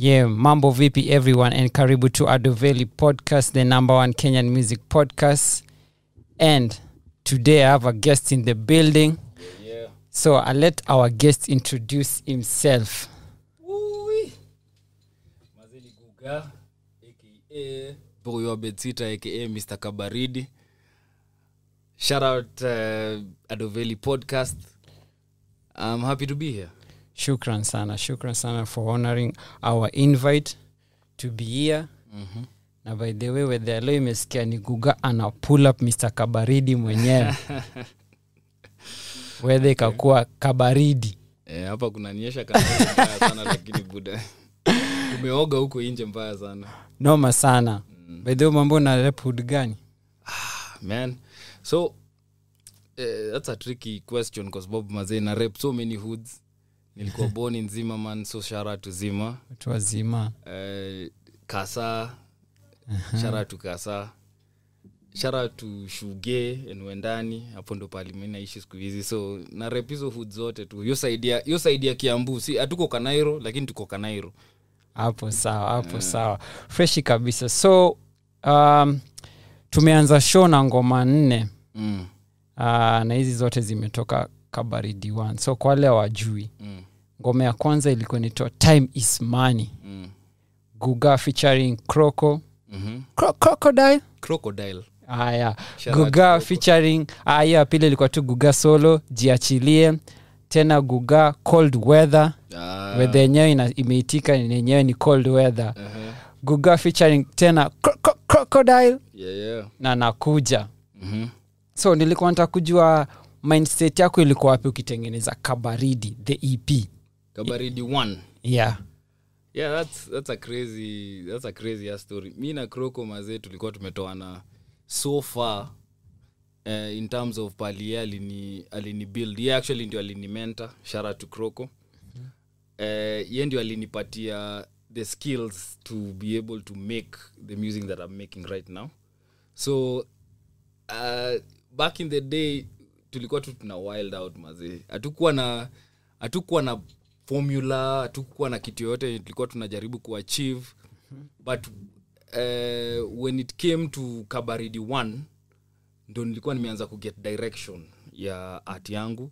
Yeah, mambo vipi everyone and karibu to Adoveli podcast, the number one Kenyan music podcast. And today I have a guest in the building. Yeah. So I'll let our guest introduce himself. Ui. Mazeli Guga aka Boy wa Betsita aka Mr. Kabaridi. Shout out uh, Adoveli podcast. I'm happy to be here. Shukran sana, shukran sana for honoring our invite to be here. Mhm. Na by the way, wedhe leo imesikia ni Guga ana pull up Mr. Kabaridi mwenyewe. wedhe ikakuwa kabaridi. Eh, hapa kunanyesha kana mbaya sana lakini buda umeoga huko nje mbaya sana Noma sana. By the way, mambo na rep hood gani? man so uh, that's a tricky question kwa sababu mazee na rep so many hoods nilikuwa born in zima man so shara to zima Watu wazima. uh, kasa shara to kasa shara to shuge enwendani hapo ndo pali mi naishi siku hizi so na rep hizo hood zote tu hiyo side ya hiyo side ya kiambu si hatuko kanairo lakini tuko kanairo hapo sawa hapo sawa freshi kabisa so um, tumeanza show na ngoma nne mm. uh, na hizi zote zimetoka kabaridi one so kwa wale wajui Mm. ngoma ya kwanza ilikuwa inaitwa time is money Mm. guga featuring croco Mm-hmm. Cro- crocodile crocodile haya Shout out guga to featuring ah, hiyo ya pili ilikuwa tu guga solo jiachilie tena guga cold weather ah. weather yenyewe ina- imeitika yenyewe ni cold weather uh-huh. guga featuring tena cro- cro- crocodile yeah, yeah. na nakuja mm-hmm. so nilikuwa nataka kujua mindset yako ilikuwa wapi ukitengeneza kabaridi the ep kabaridi one yeah yeah that's, that's a crazy that's a crazy ass story mi na croco mazee tulikuwa tumetoana so far uh, in terms of pali ye alini, alini build ye actually ndio alini mentor shara to croco uh, ye ndio alinipatia the skills to be able to make the music that i'm making right now so uh, back in the day tulikuwa tu tuna wild out mazee hatukuwa na hatukuwa na formula hatukuwa na kitu yoyote tulikuwa tunajaribu kuachieve but uh, when it came to kabaridi one ndo nilikuwa nimeanza kuget direction ya art yangu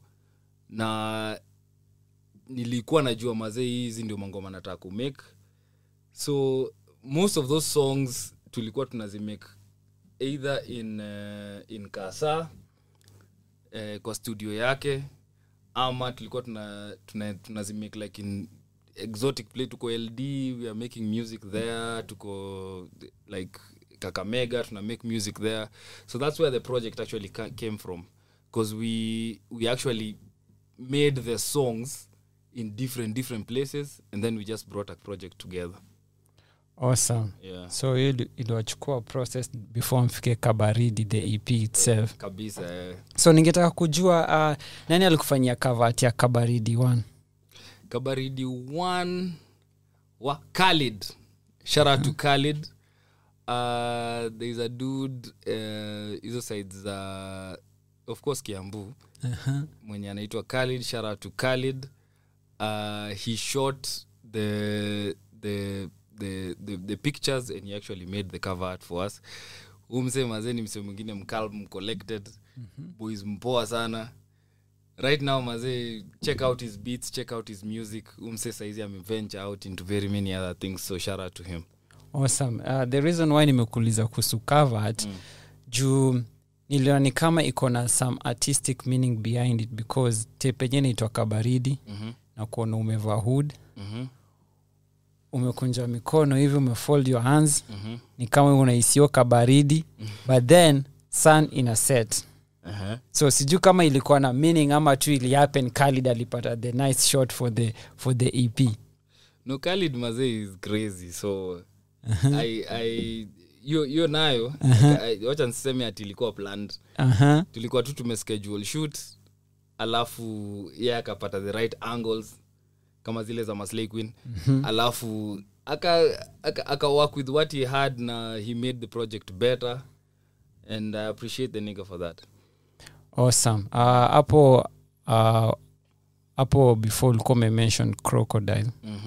na nilikuwa najua mazee hizi ndio mangoma nataka kumake so most of those songs tulikuwa tunazimake either in, uh, in kasa eh, kwa studio yake ama tulikuwa tuna, tuna, tunazimake like in exotic play tuko ld we are making music there tuko like kakamega tuna make music there so that's where the project actually ca- came from because we we actually made the songs in different different places and then we just brought a project together awesome yeah so hiyo ili- iliwachukua process before mfike kabaridi the ep itself kabisa eh. so ningetaka kujua uh, nani alikufanyia kavat ya kabaridi one kabaridi one wa khalid shout out to khalid uh, there is a dude uh, hizo sides za of course kiambu uh-huh. mwenye anaitwa khalid shout out to khalid uh, he shot the, the the, the the pictures and he actually made the cover art for us umse mazee ni mse mwingine mcalm collected mm-hmm. boys mpoa sana right now mazee check out his beats check out his music umse saizi ameventure out into very many other things so shout out to him awesome uh, the reason why nimekuuliza kuhusu kavat mm. juu niliona ni kama iko na some artistic meaning behind it because tepenye naitwa kabaridi mm-hmm. na kuona umevaa hood Mm-hmm. umekunja mikono hivi umefold your hands Mm-hmm. ni kama unaisio kabaridi but then sun ina set Uh-huh. so sijui kama ilikuwa na meaning ama tu ilihappen khalid alipata the nice shot for the, for the ep no khalid mazee is crazy so I, I, hiyo hiyo nayo I- wacha niseme ati ilikuwa planned uh-huh. tulikuwa tu tumeschedule shoot alafu ye akapata the right angles kama zile za maslay queen mm-hmm. alafu aka, aka, aka work with what he had na he made the project better and i appreciate the nigga for that awesome Uh, hapo uh, hapo before ulikuwa umemention crocodile mm-hmm.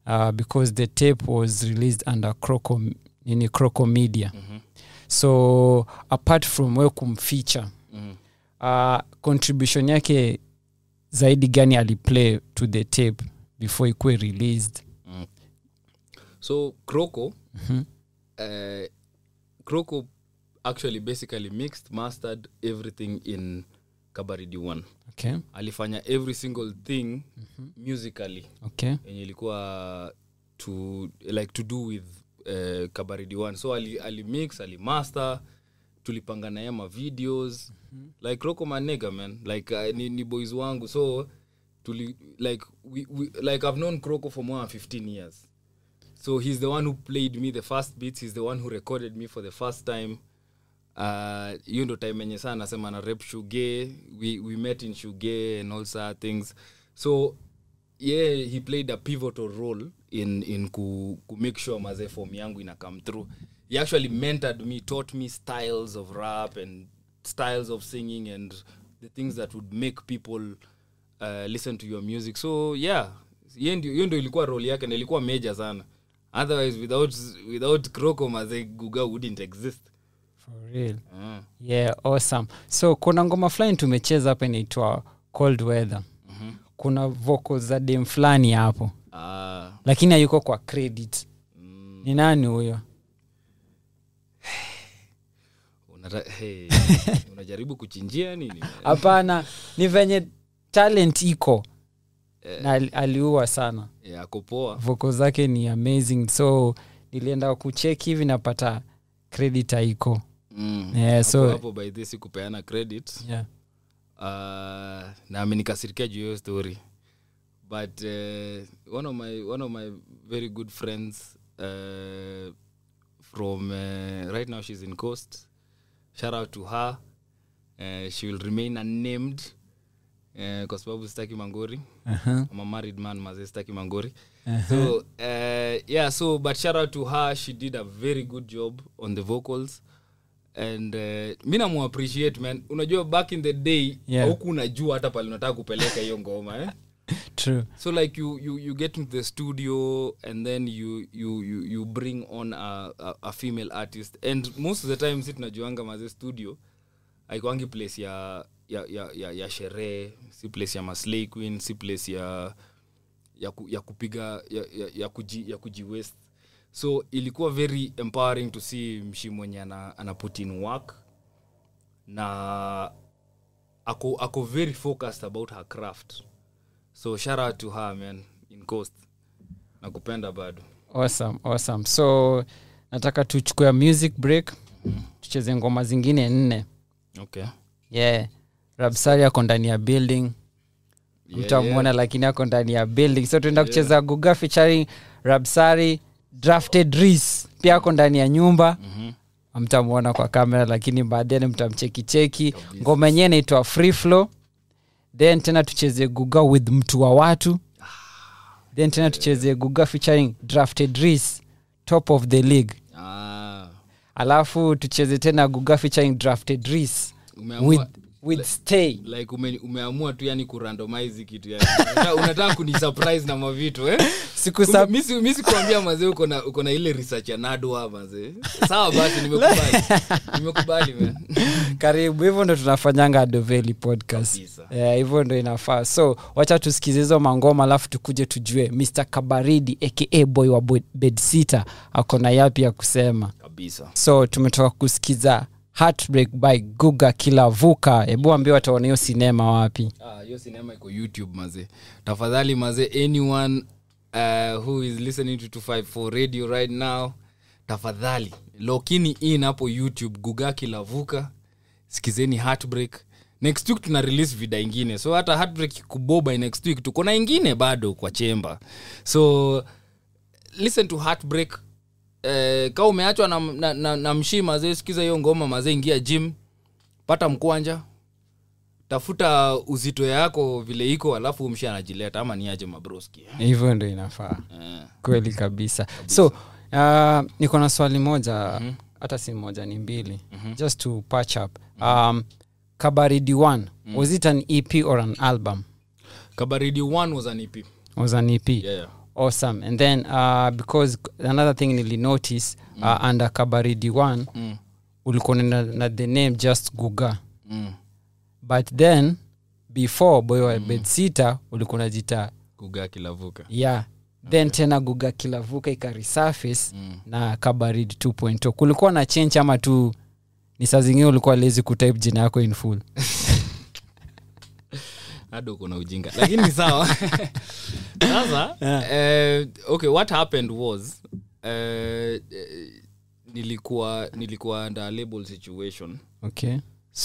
uh, because the tape was released under croco nini croco media Mhm. so apart from we kumficha Mhm. uh, contribution yake zaidi gani aliplay to the tape before ikuwe released so croco Mhm. uh, croco actually basically mixed mastered everything in kabaridi one okay alifanya every single thing musically okay yenye ilikuwa to like to do with uh, kabaridi one so ali, ali mix ali master tulipanga naye ma videos like roko manega man like uh, ni, ni boys wangu so tuli like we, we, like i've known kroko for more than 15 years so he's the one who played me the first beats he's the one who recorded me for the first time uh, hiyo ndo time enye saa nasema na rep shuge we, we met in shuge and all sort things so yeah he played a pivotal role in in ku, ku make sure maze form yangu ina come through he actually mentored me taught me styles of rap and styles of singing and the things that would make people uh, listen to your music so yeah hiyo ndio hiyo ndio ilikuwa role yake na ilikuwa major sana otherwise without without croco maze guga wouldn't exist for real uh. yeah awesome so kuna ngoma fulani tumecheza hapa inaitwa cold weather mm-hmm. kuna vocal za dem fulani hapo ah lakini hayuko kwa credit mm, ni nani huyo unata, hey, unajaribu kuchinjia nini hapana ni venye talent iko na ali- aliua sana yeah, ako poa voko zake ni amazing so nilienda kucheki hivi napata credit haiko mm. Yeah, Hapo- so- hapo by this kupeana credit yeah. uh, na amenikasirikia juu ya hiyo story but uh, one, of my, one of my very good friends uh, from uh, right now she's in coast shout out to her uh, she will remain unnamed uh, kwa sababu sitaki mangori uh-huh. I'm a married man maze sitaki mangori so uh, yeah so but shout out to her she did a very good job on the vocals and uh, mi namuappreciate man unajua back in the day Yeah. huku unajua hata pale unataka kupeleka hiyo ngoma eh? true so like you, you, you get into the studio and then you, you, you, you bring on a, a, a female artist and most of the time si tunajuanga maze studio aikwangi place ya ya, ya, ya, ya sherehe si place ya maslay queen si place ya ya, ku, ya kupiga ya, ya, ya, kuji, ya kujiwest so ilikuwa very empowering to see mshi mwenye ana, ana put in work na ako, ako very focused about her craft so shout out to her man in coast nakupenda bado awesome awesome so nataka tuchukue music break tucheze ngoma zingine nne okay yeah rabsari ako ndani ya building Yeah, mtamwona lakini ako ndani ya building so tuenda kucheza guga featuring rabsari drafted ris pia ako ndani ya nyumba Mhm. mtamwona kwa kamera lakini baadaye mtamchekicheki ngoma yenyewe inaitwa free flow then tena tucheze guga with mtu wa watu then tena tucheze guga featuring drafted ris top of the league Ah, alafu tucheze tena guga featuring drafted ris umeamua with, with stay like ume, umeamua tu yani kurandomize kitu yani unataka, unataka kunisurprise na mavitu eh? siku Kumbe sa mi si- mi sikuambia mazee uko na uko na ile research ya nadwa mazee sawa basi nimekubali nimekubali man karibu hivyo ndo tunafanyanga adoveli podcast Kabisa. Eh, hivyo ndo inafaa so wacha tusikize hizo mangoma alafu tukuje tujue mr kabaridi aka boy wa Bo- bedsitter ako na yapi ya kusema kabisa so tumetoka kusikiza heartbreak by guga kilavuka hebu ambia wataona hiyo sinema wapi Ah, hiyo sinema iko youtube maze tafadhali maze anyone uh, who is listening to 254 radio right now tafadhali lokini in hapo youtube gugaki lavuka sikizeni heartbreak next week tuna release vida ingine so hata heartbreak kuboba next week tuko na ingine bado kwa chemba so listen to heartbreak eh, ka umeachwa na, na, na, na mshii mazee sikiza hiyo ngoma mazee ingia gym pata mkwanja tafuta uzito yako vile iko alafu mshi anajileta ama niaje mabroski hivyo ndo inafaa eh. kweli kabisa so uh, niko na swali moja hata si moja ni mbili just to patch up um, kabaridi one was it an ep or an album kabaridi one was an ep was an ep yeah, yeah. awesome and then uh, because another thing nilinotice uh, under kabaridi one mm. ulikuwa na, na the name just guga Mm. but then before boy wa mm. bedsita ulikuwa unajita kugaa kilavuka yeah then tena guga kilavuka ikarisurface Mm. na kabaridi 2.0 kulikuwa na change ama tu ni saa zingine ulikuwa lezi kutype jina yako in full hado kuna ujinga lakini ni sawa sasa eh, okay what happened was eh, eh, nilikuwa nilikuwa under a label situation okay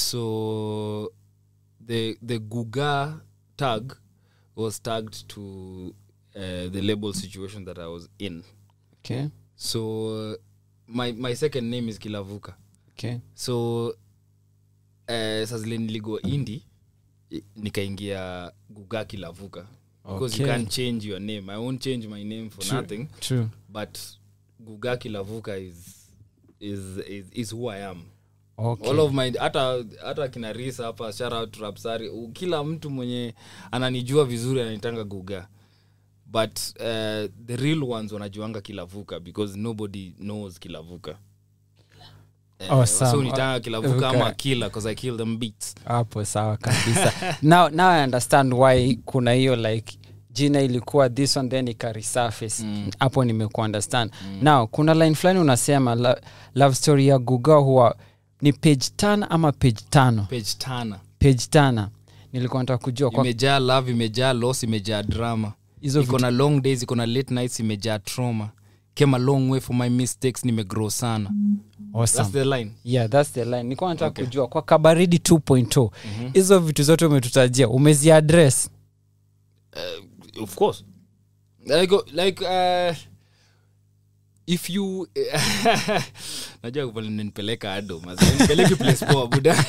so the the guga tag was tagged to uh, the label situation that i was in okay so uh, my my second name is kilavuka okay so uh, sazile niligo indi i- nikaingia guga kilavuka because you Okay. can't change your name i won't change my name for True. nothing true but guga kilavuka is is is, is who i am okay all of my hata hata kina risa hapa shout out to Rapsari. U- kila mtu mwenye ananijua vizuri ananitanga guga but uh, the real ones wanajuanga kilavuka because nobody knows kilavuka Eh, Awesome. so unitanga kilavuka Okay. ama kila because i kill them beats hapo sawa kabisa now, now i understand why kuna hiyo like jina ilikuwa this one then ikarisurface hapo nimekuwa understand now kuna line fulani unasema la, love story ya guga huwa ni page tano ama page tano page tana page tana nilikuwa nataka kujua kwa imejaa love imejaa loss imejaa drama hizo iko na long days iko na late nights imejaa trauma came a long way for my mistakes nimegrow sana awesome. that's the line yeah that's the line nilikuwa nataka kujua kwa kabaridi 2.0 hizo vitu zote umetutajia umeziaddress uh, of course like like uh, if you najua vile nipeleka ado mazi nipeleki place poa buda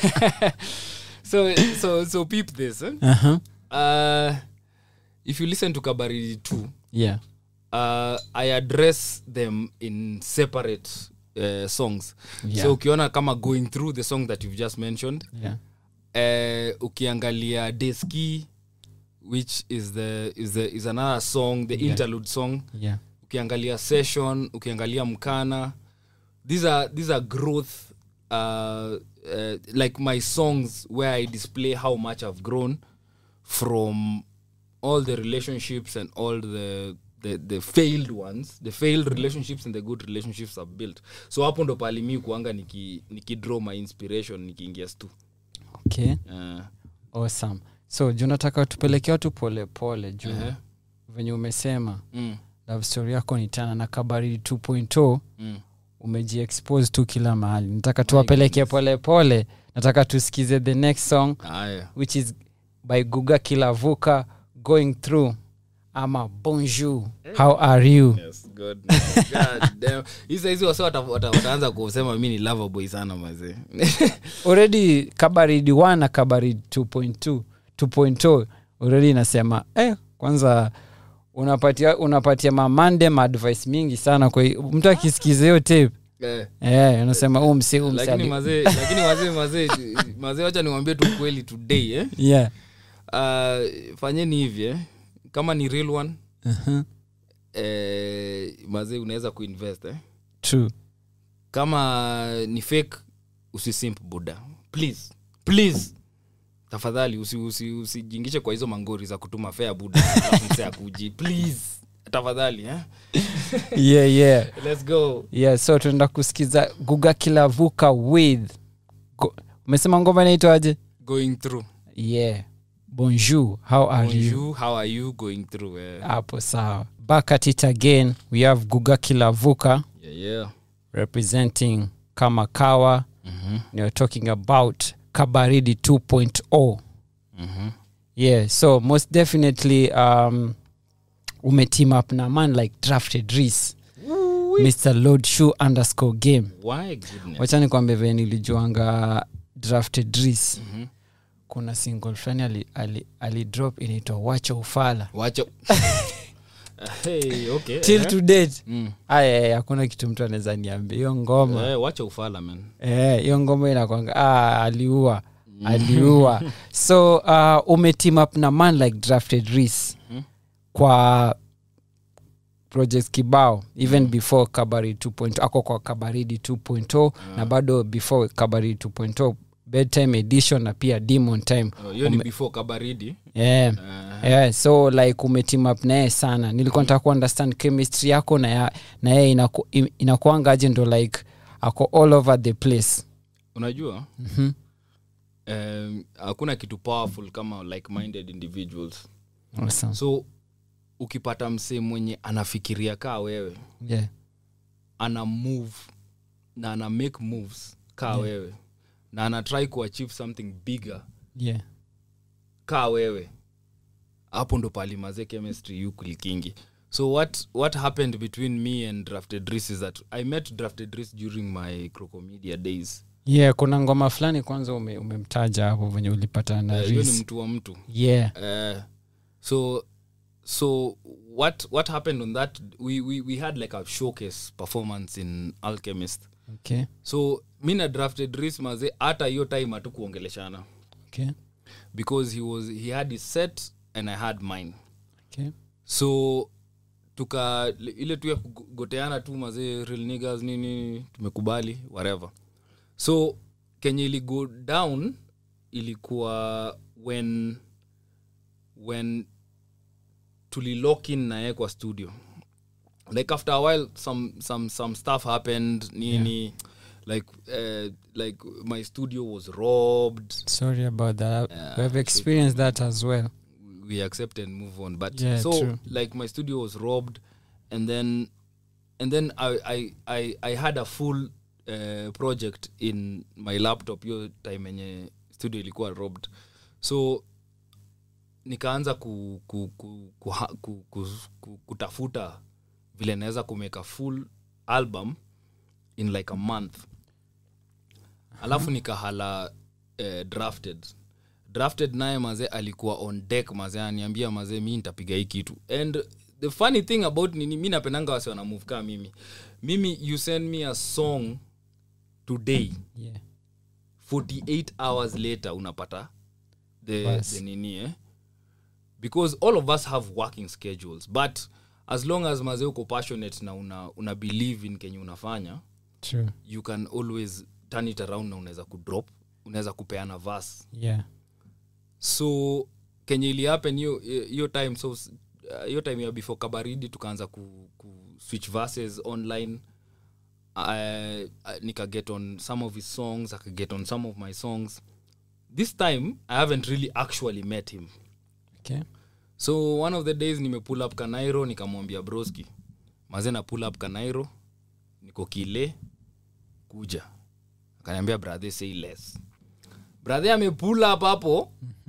so so so peep this eh? uh-huh. uh, if you listen to kabari 2 yeah uh, i address them in separate uh, songs Yeah. so ukiona kama going through the song that you've just mentioned yeah eh, ukiangalia deski which is the is the is another song the interlude song yeah ukiangalia session ukiangalia mkana these are these are growth uh, uh, like my songs where i display how much i've grown from all the relationships and all the the, the failed ones the failed relationships and the good relationships i've built so hapo ndo pali mi kuanga niki, niki draw my inspiration nikiingia stu okay uh, awesome so juu nataka tupeleke watu polepole juu uh-huh. venye umesema mm, love story yako ni tana na kabaridi 2.0 mm. umejiexpose tu kila mahali nataka tuwapeleke polepole nataka tusikize the next song aya which is by guga kilavuka going through ama bonjour how are you Yes, God, God damn. Hizi hizi wase wata- wata- wataanza kusema mi ni lover boy sana mazee already kabaridi 1 na kabaridi 2.2 2.0 already inasema eh, kwanza unapatia unapatia mamande maadvice mingi sana kwa hiyo mtu akisikiza hiyo tape Eh, eh, unasema huu msi huu msi lakini ali- mazee lakini wazee mazee mazee wacha niwambie tu kweli today eh? yeah uh, fanyeni hivi eh? kama ni real one uh-huh. eh, mazee unaweza kuinvest eh? true kama ni fake usisimp buda please please tafadhali usijingishe usi, usijingishe kwa hizo mangori za kutuma fea buda alafu msee akuji please tafadhali eh? yeah yeah let's go yeah so tunaenda kusikiza guga kilavuka with Go- umesema ngoma inaitwaje going through yeah bonjour how are you Bonjour, how are you going through eh? hapo sawa back at it again we have guga kilavuka yeah, yeah. representing kamakawa Mhm. you're talking about kabaridi 2.0 Mhm. yeah so most definitely um umeteam up na man like drafted ris mr lord shoe underscore game Why goodness? wacha nikwambia vile nilijuanga drafted ris Mhm. kuna single fulani ali, ali, ali drop inaitwa wacha ufala wacho hey, okay. till eh? to date Mm. aya hakuna kitu mtu anaweza niambia hiyo ngoma Eh, wacha ufala man Eh, hiyo ngoma inakwanga ah, aliua aliua so uh, umeteam up na man like drafted ris Mhm. kwa projects kibao even before kabari 2.0 ako kwa kabaridi 2.0 na bado before kabaridi 2.0 bedtime edition na pia demon time Oh, hiyo ni before kabaridi yeah. Eh, yeah, so like umeteam up naye sana nilikuwa nataka kuunderstand chemistry yako na ya- na yeye inaku, im- inakuangaje ndo like ako all over the place unajua Mhm. em, hakuna kitu powerful kama like minded individuals awesome. so ukipata msee mwenye anafikiria kaa wewe yeah. ana move na ana make moves kaa Yeah. wewe na ana try kuachieve something bigger Yeah. kaa wewe hapo ndo palimaze chemistry yu kulikingi so what, what happened between me and drafted Reese is that i met drafted Reese during my crocomedia days yeah kuna ngoma fulani kwanza ume- umemtaja hapo venye ulipata na Eh, hiyo ni Reese. mtu wa mtu yeah uh, so so what what happened on that we, we, we had like a showcase performance in alchemist okay so mi na drafted Reese maze hata hiyo time hatukuongeleshana okay because he was he had his set and i had mine okay so tuka ile tu ya kugoteana tu mazee real niggas nini tumekubali whatever so kenye ili go down ilikuwa when when tulilock in naye kwa studio like after a while some some some stuff happened nini like uh, like my studio was robbed sorry about that Yeah, we have experienced that as well we accept and move on but Yeah, so true. like my studio was robbed and then and then i i i, I had a full uh, project in my laptop hiyo time yenye studio ilikuwa robbed so nikaanza ku, ku, ku, ku, ha- ku, ku, ku, kutafuta vile naweza kumake a full album in like a month alafu nikahala uh, drafted drafted naye mazee alikuwa on deck mazee aniambia mazee mi nitapiga hii kitu and the funny thing about nini mi napendanga wase wanamove kaa mimi mimi you send me a song today yeah 48 hours later unapata the, Bas. the nini eh? because all of us have working schedules but as long as mazee uko passionate na una, una believe in kenye unafanya true you can always turn it around na unaweza kudrop unaweza kupeana vas yeah so kenye ili happen hiyo hiyo time so uh, hiyo time ya before kabaridi tukaanza ku, ku switch verses online I, I, nika get on some of his songs aka get on some of my songs this time i haven't really actually met him okay so one of the days nime pull up kanairo nikamwambia broski maze na pull up kanairo niko kile kuja akaniambia brother say less brother ame pull up hapo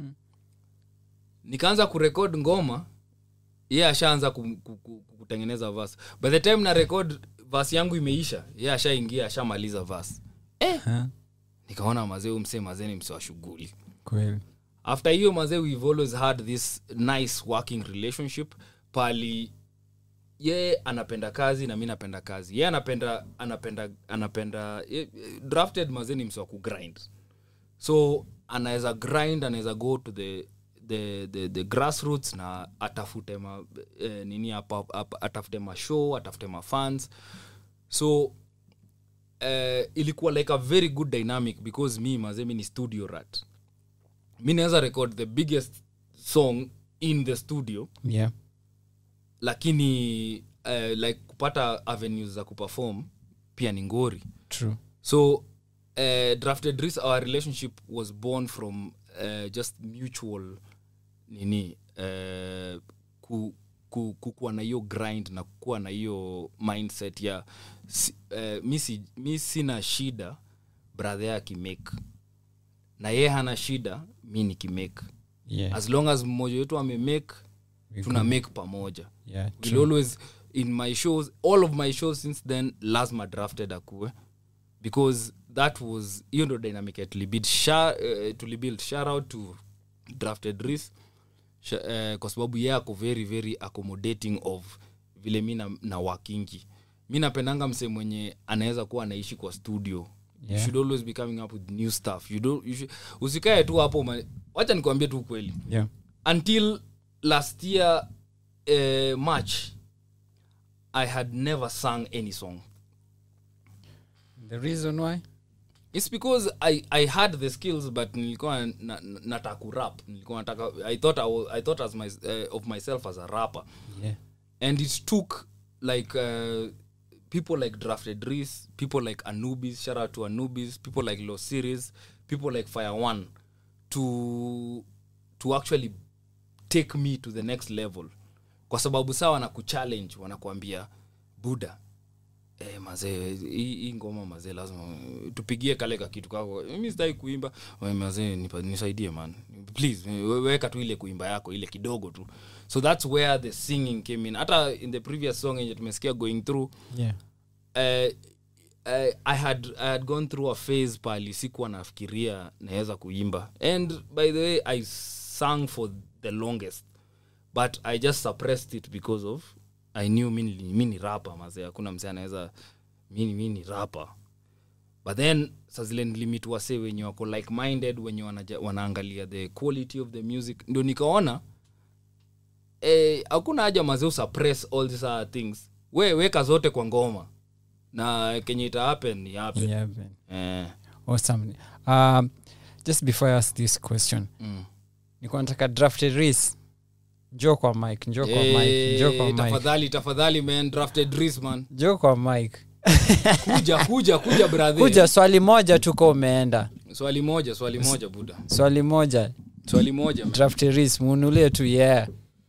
nikaanza kurekod ngoma ye ashaanza ku- ku- ku- kutengeneza vas by the time na record vas yangu imeisha ye ashaingia ashamaliza vas huh? nikaona mazee umse mazee ni mse wa shughuli kweli after hiyo mazee we've always had this nice working relationship pali ye anapenda kazi na mi napenda kazi ye anapenda anapenda anapenda ye, drafted mazee ni mse wa kugrind so anaweza grind anaweza go to the the, the, the grassroots na atafute ma eh, nini apa, apa, atafute mashow atafute mafans so eh, ilikuwa like a very good dynamic because mi mazee mi ni studio rat mi naweza record the biggest song in the studio yeah lakini uh, like kupata avenues za kuperform pia ni ngori true so uh, drafted Reese, our relationship was born from uh, just mutual nini uh, ku, ku, kukuwa na hiyo grind na kukuwa na hiyo mindset ya si, uh, mi, si, mi sina shida brother akimake na yeye hana shida mi nikimake yeah as long as mmoja wetu amemake We tuna make pamoja yeah will true. always in my shows all of my shows since then lazima drafted akue because that was hiyo ndo dynamic ya tulibuild Sha- eh, tulibuild shout out to drafted Reese. Sha- eh, kwa sababu ye ako very very accommodating of vile mi na, na wakingi mi napendanga mse mwenye anaweza kuwa anaishi kwa studio you Yeah. should always be coming up with new stuff you don't, you should, usikae tu hapo ma- wacha nikuambie tu ukweli yeah until last year uh, march i had never sung any song the reason why it's because i i had the skills but nilikuwa na- na- nataka kurap nilikuwa nataka i thought I, was, I thought as my, uh, of myself as a rapper yeah and it took like uh, people like drafted Reese, people like anubis shout out to anubis people like low series people like fire one to to actually take me to the next level kwa sababu saa wanakuchallenge wanakuambia buda Eh, mazee hii hii ngoma mazee lazima tupigie kale ka kitu kako mi sitaki kuimba "Oe, mazee nipa- nisaidie man please we- weka tu ile kuimba yako ile kidogo tu so that's where the singing came in hata in the previous song yenye tumesikia going through yeah uh, uh, I, had, i had gone through a phase pali sikuwa nafikiria naweza kuimba and by the way i sang for the longest but i just suppressed it because of i knew mi ni- mi ni rapa mazee hakuna msee anaweza mi ni- mi ni rapa but then sazile nilimit wase wenye wako like minded wenye wanaja, wanaangalia the quality of the music ndio nikaona eh, hakuna haja mazee usuppress all these other things we weka zote kwa ngoma na kenye ita happen ni happen yeah man. eh, awesome um just before i ask this question mm. nikuwa nataka drafted ris njo kwa mike njo kwa mike njo kwa Eh, mike tafadhali tafadhali man drafted Reese, man njo kwa mike kuja kuja kuja brother kuja swali moja tuko umeenda swali moja swali moja buda swali moja swali moja man. drafted ris munulie tu yeah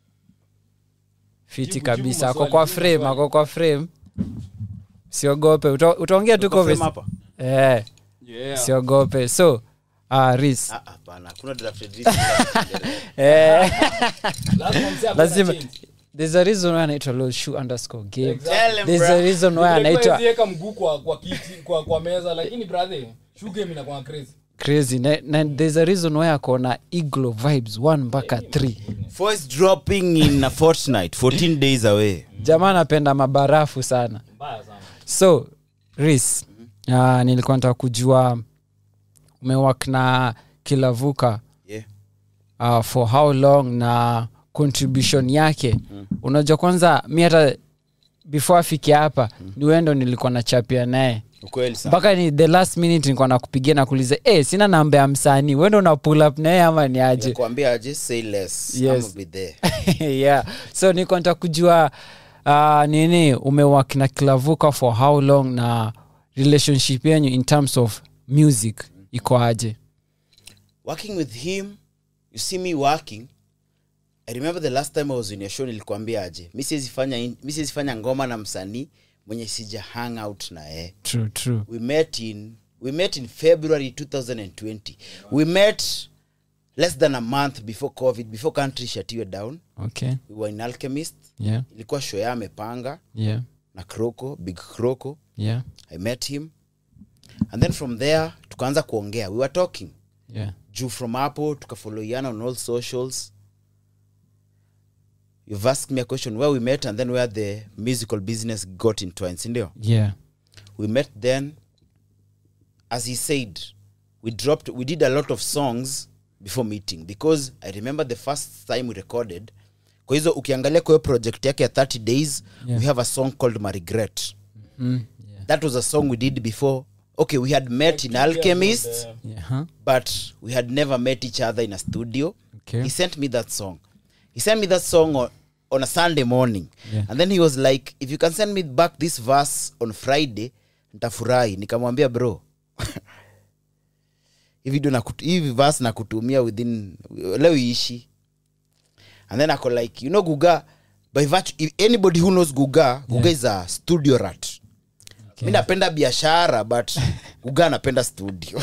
fiti Jibu- kabisa jibu ako maswali, kwa jibu frame maswali. ako kwa frame siogope Uta- utaongea tu Uko frame kwa hapa? eh yeah. siogope so uh, ris Ah, hapana kuna drafted list. eh, Lazima msee akuwe na lazima change. there's a reason why anaitwa lolshoe underscore game Tell him, there's bro. a reason why Nilikuwa anaitwa siweka mguu kwa kwa kiti kwa kwa meza lakini brother shuge mimi nakuwa crazy crazy na, na there's a reason why akona iglo vibes 1 mpaka 3 Voice dropping in a fortnight 14 days away jamaa anapenda mabarafu sana mbaya sana so ris uh, nilikuwa nataka kujua umewak na kilavuka yeah. uh, for how long na contribution yake mm. unajua kwanza mi hata before afike hapa mm. ni wendo nilikuwa nachapia naye ukweli sana mpaka ni the last minute nilikuwa nakupigia na kuuliza eh sina namba ya msanii wendo una pull up naye ama ni aje kuambia just say less Yes. I'ma be there yeah so niko nataka kujua uh, nini umewak na kilavuka for how long na relationship yenyu in terms of music iko aje working with him you see me working i remember the last time i was in your show nilikuambia aje mi siwezi fanya in- mi siwezi fanya ngoma na msanii mwenye sija hang out na yeye true true we met in we met in february 2020 we met less than a month before covid before country shatiwe down okay we were in alchemist yeah ilikuwa show ya amepanga yeah na croco big croco yeah i met him and then from there tukaanza kuongea we were talking yeah juu from hapo tukafollowiana on all socials you've asked me a question where we met and then where the musical business got entwined sindio yeah we met then as he said we dropped we did a lot of songs before meeting because i remember the first time we recorded kwa hizo ukiangalia kwa hiyo project yake ya 30 days Yeah. we have a song called my regret mm. yeah that was a song we did before okay we had met in alchemist yeah huh? but we had never met each other in a studio Okay. he sent me that song he sent me that song on, on a sunday morning Yeah. and then he was like if you can send me back this verse on friday ntafurahi nikamwambia bro hivi ndo nakut- hivi verse nakutumia within leo iishi and then ako like you know guga by virtue, if anybody who knows guga guga is a studio rat Okay. mi napenda biashara but guga anapenda studio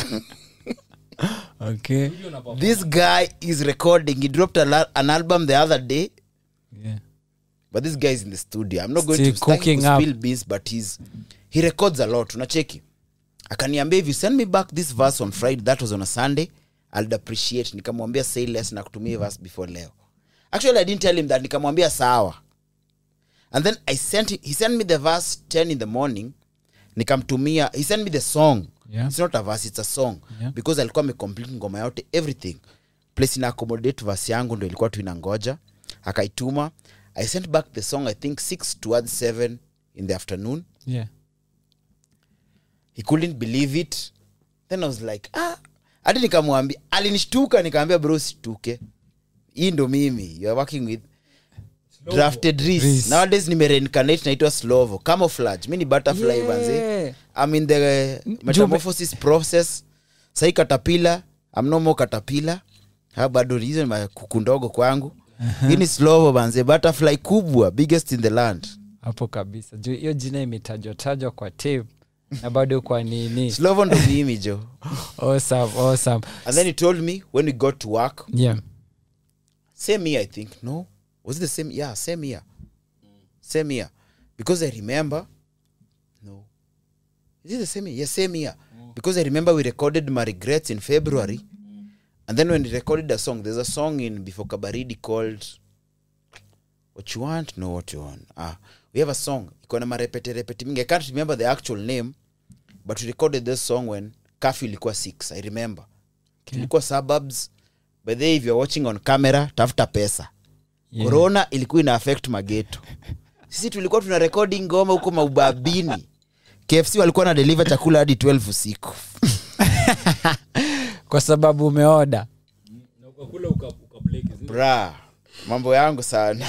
okay this guy is recording he dropped a la- an album the other day yeah but this guy is in the studio i'm not going Still to, start cooking to up. spill beans but he's he records a lot unacheki akaniambia if you send me back this verse on friday that was on a sunday i'll appreciate nikamwambia say less na kutumia hii verse before leo actually i didn't tell him that nikamwambia sawa and then i sent him, he sent me the verse 10 in the morning nikamtumia he sent me the song Yeah. it's not a verse it's a song Yeah. because alikuwa amecomplete ngoma yote everything place ina accommodate verse yangu ndo ilikuwa tu inangoja akaituma i sent back the song i think 6 towards 7 in the afternoon yeah he couldn't believe it then i was like ah hadi nikamwambia alinishtuka nikaambia bro situke hii ndo mimi you are working with drafted Reese. Reese. nowadays nimereincarnate naitwa slovo camouflage mi ni butterfly Yeah. banze i'm in the uh, metamorphosis process sai katapila i'm no more katapila ha bado hizo ni makuku ndogo kwangu hii ni slovo banze butterfly kubwa biggest in the land hapo kabisa juu hiyo jina imetajwa tajwa kwa tape na bado kwa nini slovo ndo mimi jo awesome, awesome. and then he told me when we got to work yeah same year i think no was it the same yeah same year same year because i remember no is it the same year yeah same year because i remember we recorded my regrets in february and then when we recorded a song there's a song in before kabaridi called what you want no what you want ah we have a song iko na marepete repete mingi i can't remember the actual name but we recorded this song when curfew ilikuwa 6 i remember Okay. tulikuwa suburbs by the way, if you're watching on camera tafuta pesa Yeah. corona ilikuwa ina affect mageto sisi tulikuwa tuna rekodi ngoma huko maubabini kfc walikuwa na deliver chakula hadi 12 usiku kwa sababu umeoda na ukakula uka- ukableki, zi- bra mambo yangu sana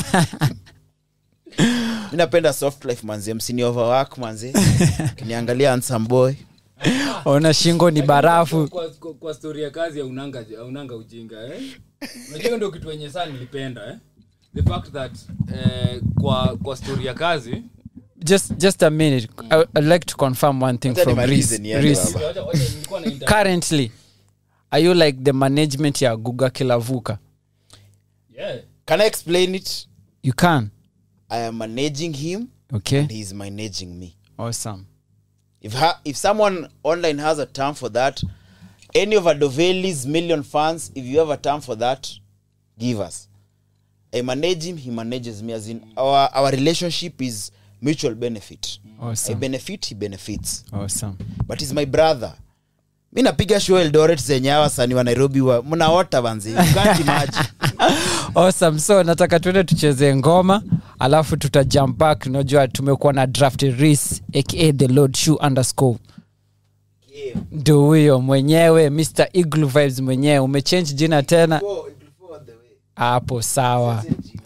mi napenda soft life manze msini overwork manze kiniangalia handsome boy ona shingo ni barafu kwa, kwa, kwa story ya kazi aunanga aunanga ujinga eh? unajua hiyo ndio kitu wenye saa nilipenda eh? the fact that eh, kwa kwa story ya kazi just just a minute I, i'd like to confirm one thing Wacha from nimalize Reese. niende Reese. baba. wacha- wacha nilikuwa na inter- currently are you like the management ya guga kilavuka yeah. can i explain it you can i am managing him okay and he is managing me awesome if ha- if someone online has a term for that any of adoveli's million fans if you have a term for that give us i manage him he manages me as in our our relationship is mutual benefit i awesome benefit he benefits awesome but he's my brother mi napiga show eldoret zenye hawa sani wa nairobi wa mnaota banzi You can't imagine awesome so nataka tuende tucheze ngoma alafu tuta jump back unajua tumekuwa na draft ris aka the lord shoe underscore ndo huyo mwenyewe mr eagle vibes mwenyewe umechange jina tena hapo sawa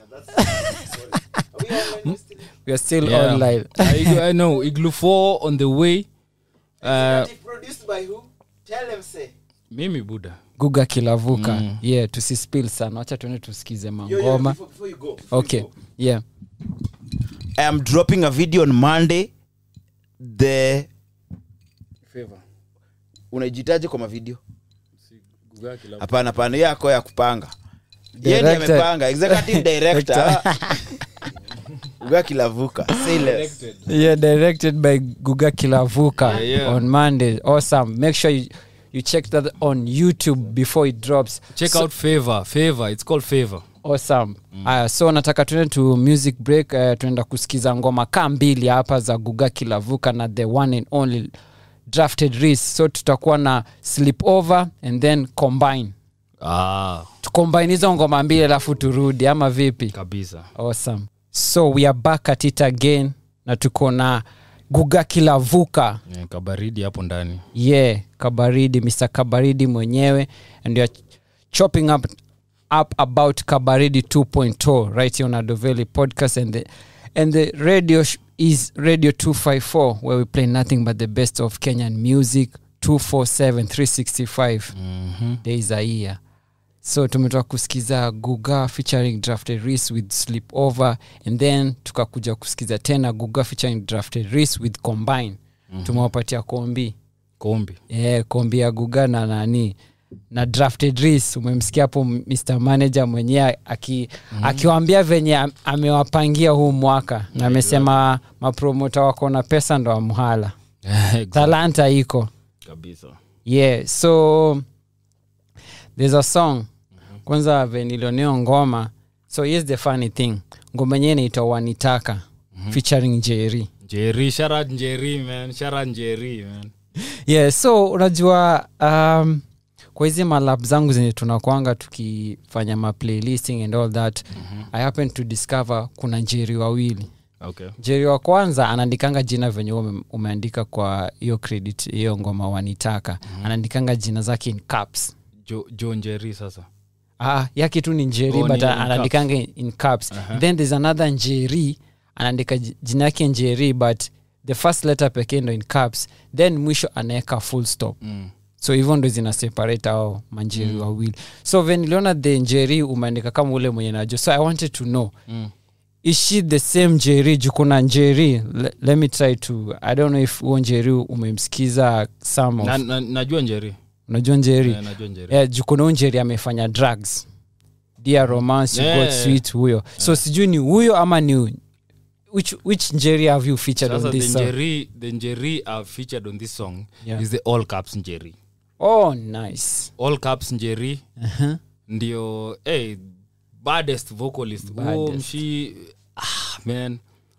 we are still Yeah. online I, I know iglu 4 on the way uh, mimi buda guga kilavuka yeah tusispil sana wacha tuende tusikize mangoma okay yeah i am dropping a video on monday the favor unajitaje kwa mavideo Guga kila- hapana hapana hiyo yako ya kupanga yeye ndiye Director. amepanga executive director uga kilavuka say less Elected. yeah directed by guga kilavuka Yeah, yeah. on monday awesome make sure you, you check that on youtube before it drops check so, out favor favor it's called favor awesome aya so nataka tuende to music break uh, tunaenda kusikiza ngoma kaa mbili hapa za guga kilavuka na the one and only drafted ris so tutakuwa na sleep over and then combine ah tucombine hizo ngoma mbili alafu turudi ama vipi kabisa awesome so we are back at it again na tuko na guga kilavuka yeah, kabaridi hapo ndani yeah kabaridi mr kabaridi mwenyewe and youare chopping up, up about kabaridi 2.0 right here on adoveli podcast and the, and the radio sh- is radio 254 where we play nothing but the best of kenyan music 247 365 mm-hmm. days a year so tumetoka kusikiza guga featuring drafted ris with sleep over and then tukakuja kusikiza tena guga featuring drafted ris with combine mm-hmm. tumewapatia kombi kombi yeah, kombi ya guga na nani na drafted ris umemsikia hapo mr manager mwenyewe aki, mm-hmm. akiwaambia venye am- amewapangia huu mwaka na amesema mapromota wako na pesa ndo amhala Exactly. talanta iko kabisa yeah so there's a song kwanza venilioneo ngoma so here's the funny thing ngoma yenyewe inaitwa wanitaka featuring jeri njeri sharat njeri man sharat njeri man yeah so unajua um, kwa hizi malab zangu zenye tunakwanga tukifanya maplaylisting and all that mm-hmm. i happen to discover kuna njeri wawili okay njeri wa kwanza anaandikanga jina venye wewe ume, umeandika kwa hiyo credit hiyo ngoma wanitaka mm-hmm. anaandikanga jina zake in caps jo, jo njeri sasa ah, yake tu ni njeri Oh, but ni in anaandikanga in, in caps then there's another njeri anaandika ji- jina yake njeri but the first letter pekee ndo in caps then mwisho anaweka full stop mm. so hivyo ndo zina separate ao manjeri mm. wawili so ven niliona the njeri umeandika kama ule mwenye najua so i wanted to know Mm. is she the same njeri juu kuna njeri le, let me try to i don't know if huo njeri umemsikiza some of na, na, najua njeri unajua njeri Eh, najua njeri yeah, juu kuna huyu njeri amefanya drugs dear romance you Yeah, got yeah, sweet huyo so sijui ni huyo ama ni which, which njeri have you featured sasa on the this song? njeri the njeri i've featured on this song Yeah. is the all caps njeri oh nice all caps njeri uh-huh. ndio hey, baddest vocalist Huo Baddest. mshi ah, man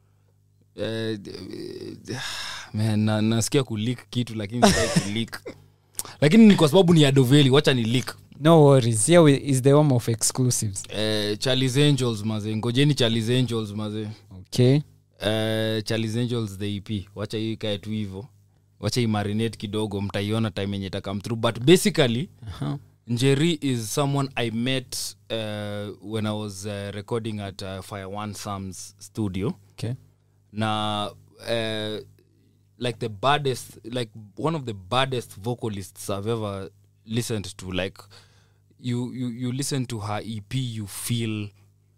Eh, eh, man na, nasikia kulik kitu lakini sitaki kulik lakini ni kwa sababu ni adoveli wacha ni lik no worries here we, is the home of exclusives eh, charlies angels maze ngojeni charlies angels maze okay eh, charlies angels the ep wacha hii ikae tu hivo wacha imarinate kidogo mtaiona time yenye itakam through but basically uh-huh. njeri is someone i met uh, when i was uh, recording at uh, fire one sams studio okay na uh, like the baddest like one of the baddest vocalists i've ever listened to like you you, you listen to her ep you feel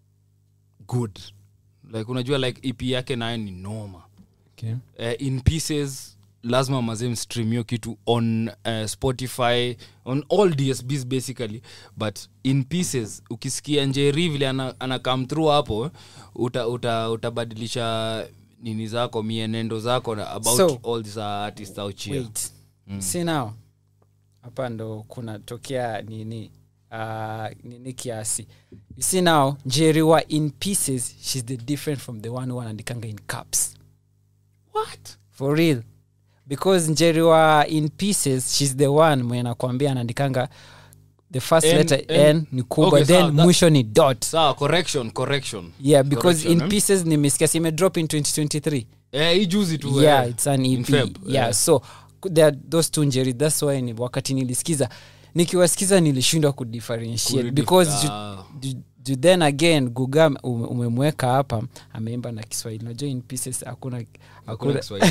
good like unajua like ep yake nayo ni noma okay uh, in pieces lazima mazem stream hiyo kitu on uh, spotify on all dsbs basically but in pieces ukisikia njeri vile ana, ana come through hapo uta, uta, utabadilisha nini zako mienendo zako na about So- all these artists out here wait mm. see now hapa ndo kunatokea nini uh, nini kiasi you see now njeriwa in pieces shes the different from the one who anaandikanga in caps what for real because njeriwa in pieces shes the one mwenye nakwambia anaandikanga the first N- letter N- n ni kubwa Okay, then sawa, that- mwisho ni dot sawa correction correction yeah because Correction, in eh? pieces nimesikia si imedrop in 2023 eh, hii juzi tu yeah eh, it's an in ep Feb, yeah eh. so there are those two njeri that's why ni wakati nilisikiza nikiwasikiza nilishindwa kudifferentiate Kuridi- because ju, ah. ju, ju then again guga ume- umemweka hapa ameimba na kiswahili najua in pieces hakuna Hakuna hakuna Kiswahili.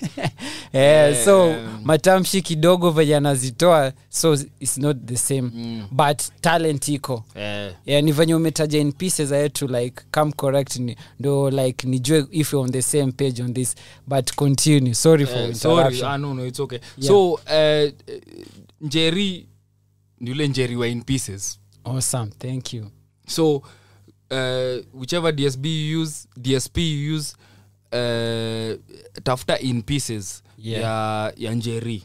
eh, so Eh. matamshi kidogo venye anazitoa so its not the same Mm. but talent iko eh, yeah, ni venye umetaja in pieces i had to like come correct ni, ndo like nijue if you're on the same page on this but continue sorry for Eh, sorry interruption ah, no, no, it's okay Yeah. so uh, njeri ni ule njeri wa in pieces awesome thank you so uh, whichever dsb you use dsp you use uh, tafuta in pieces Yeah. ya, ya njeri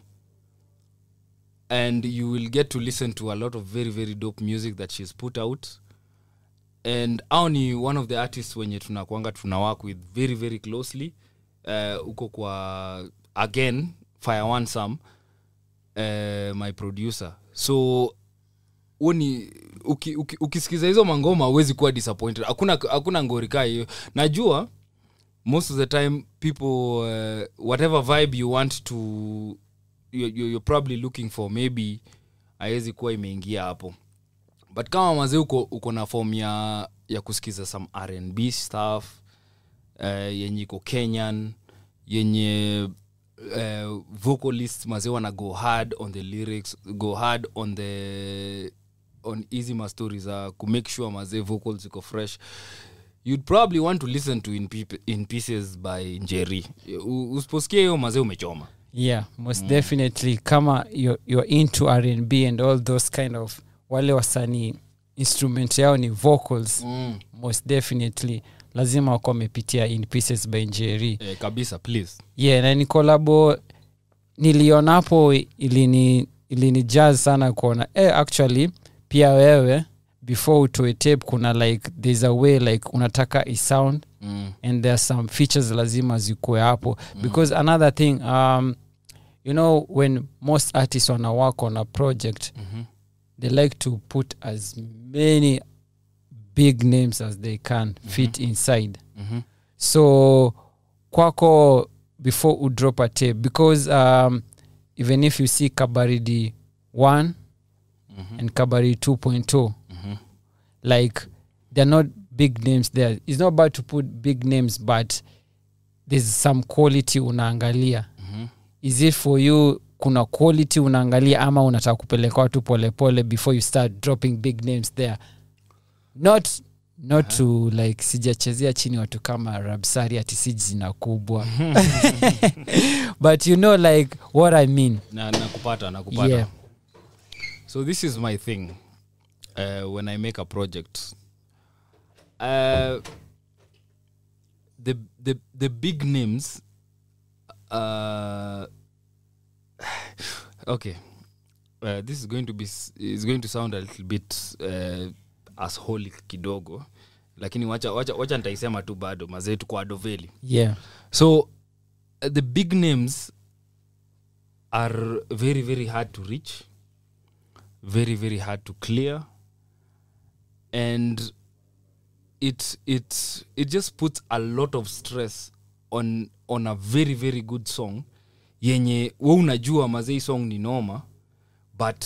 and you will get to listen to a lot of very very dope music that she's put out and au ni one of the artists wenye tunakwanga tuna work with very very closely uh, uko kwa again fire one sam uh, my producer so uni uki, uki, ukisikiza hizo mangoma huwezi kuwa disappointed hakuna hakuna ngori kaa hiyo najua most of the time people uh, whatever vibe you want to you, you, you're probably looking for maybe haiwezi kuwa imeingia hapo but kama mazee uko, uko na form ya, ya kusikiza some rnb stuff uh, yenye iko kenyan yenye uh, vocalist mazee wana go hard on the lyrics go hard on the on easy mastori za kumake sure mazee vocals iko fresh you'd probably want to listen to in, Peop- in pieces by njeri U- usiposikia hiyo mazee umechoma yeah most definitely kama you're, you're into rnb and all those kind of wale wasanii instrument yao ni vocals mm. most definitely lazima wako wamepitia in pieces by njeri eh, kabisa please yeah na ni kolabo nilionapo ilini ilini jazz sana kuona eh, actually pia wewe before utoe tape kuna like there's a way like unataka isound mm. and there are some features lazima zikuwe hapo because another thing um, you know when most artists wana work on a project Mhm. they like to put as many big names as they can fit inside Mhm. so kwako before udrop a tape because um, even if you see kabaridi 1 and kabaridi 2.2 like they're not big names there it's not bad to put big names but there's some quality unaangalia is it for you kuna quality unaangalia ama unataka kupeleka watu polepole before you start dropping big names there not not to like sijachezea chini watu kama rabsari ati si jina kubwa but you know like what i mean na nakupata nakupata Yeah. so this is my thing uh, when i make a project uh, the, the, the big names uh, okay uh, this is going to be s- is going to sound a little bit uh, asholic kidogo lakini wacha, wacha, wacha nitaisema tu bado mazetu kwa adoveli yeah so uh, the big names are very very hard to reach very very hard to clear and it it it just puts a lot of stress on on a very very good song yenye we unajua mazei song ni noma but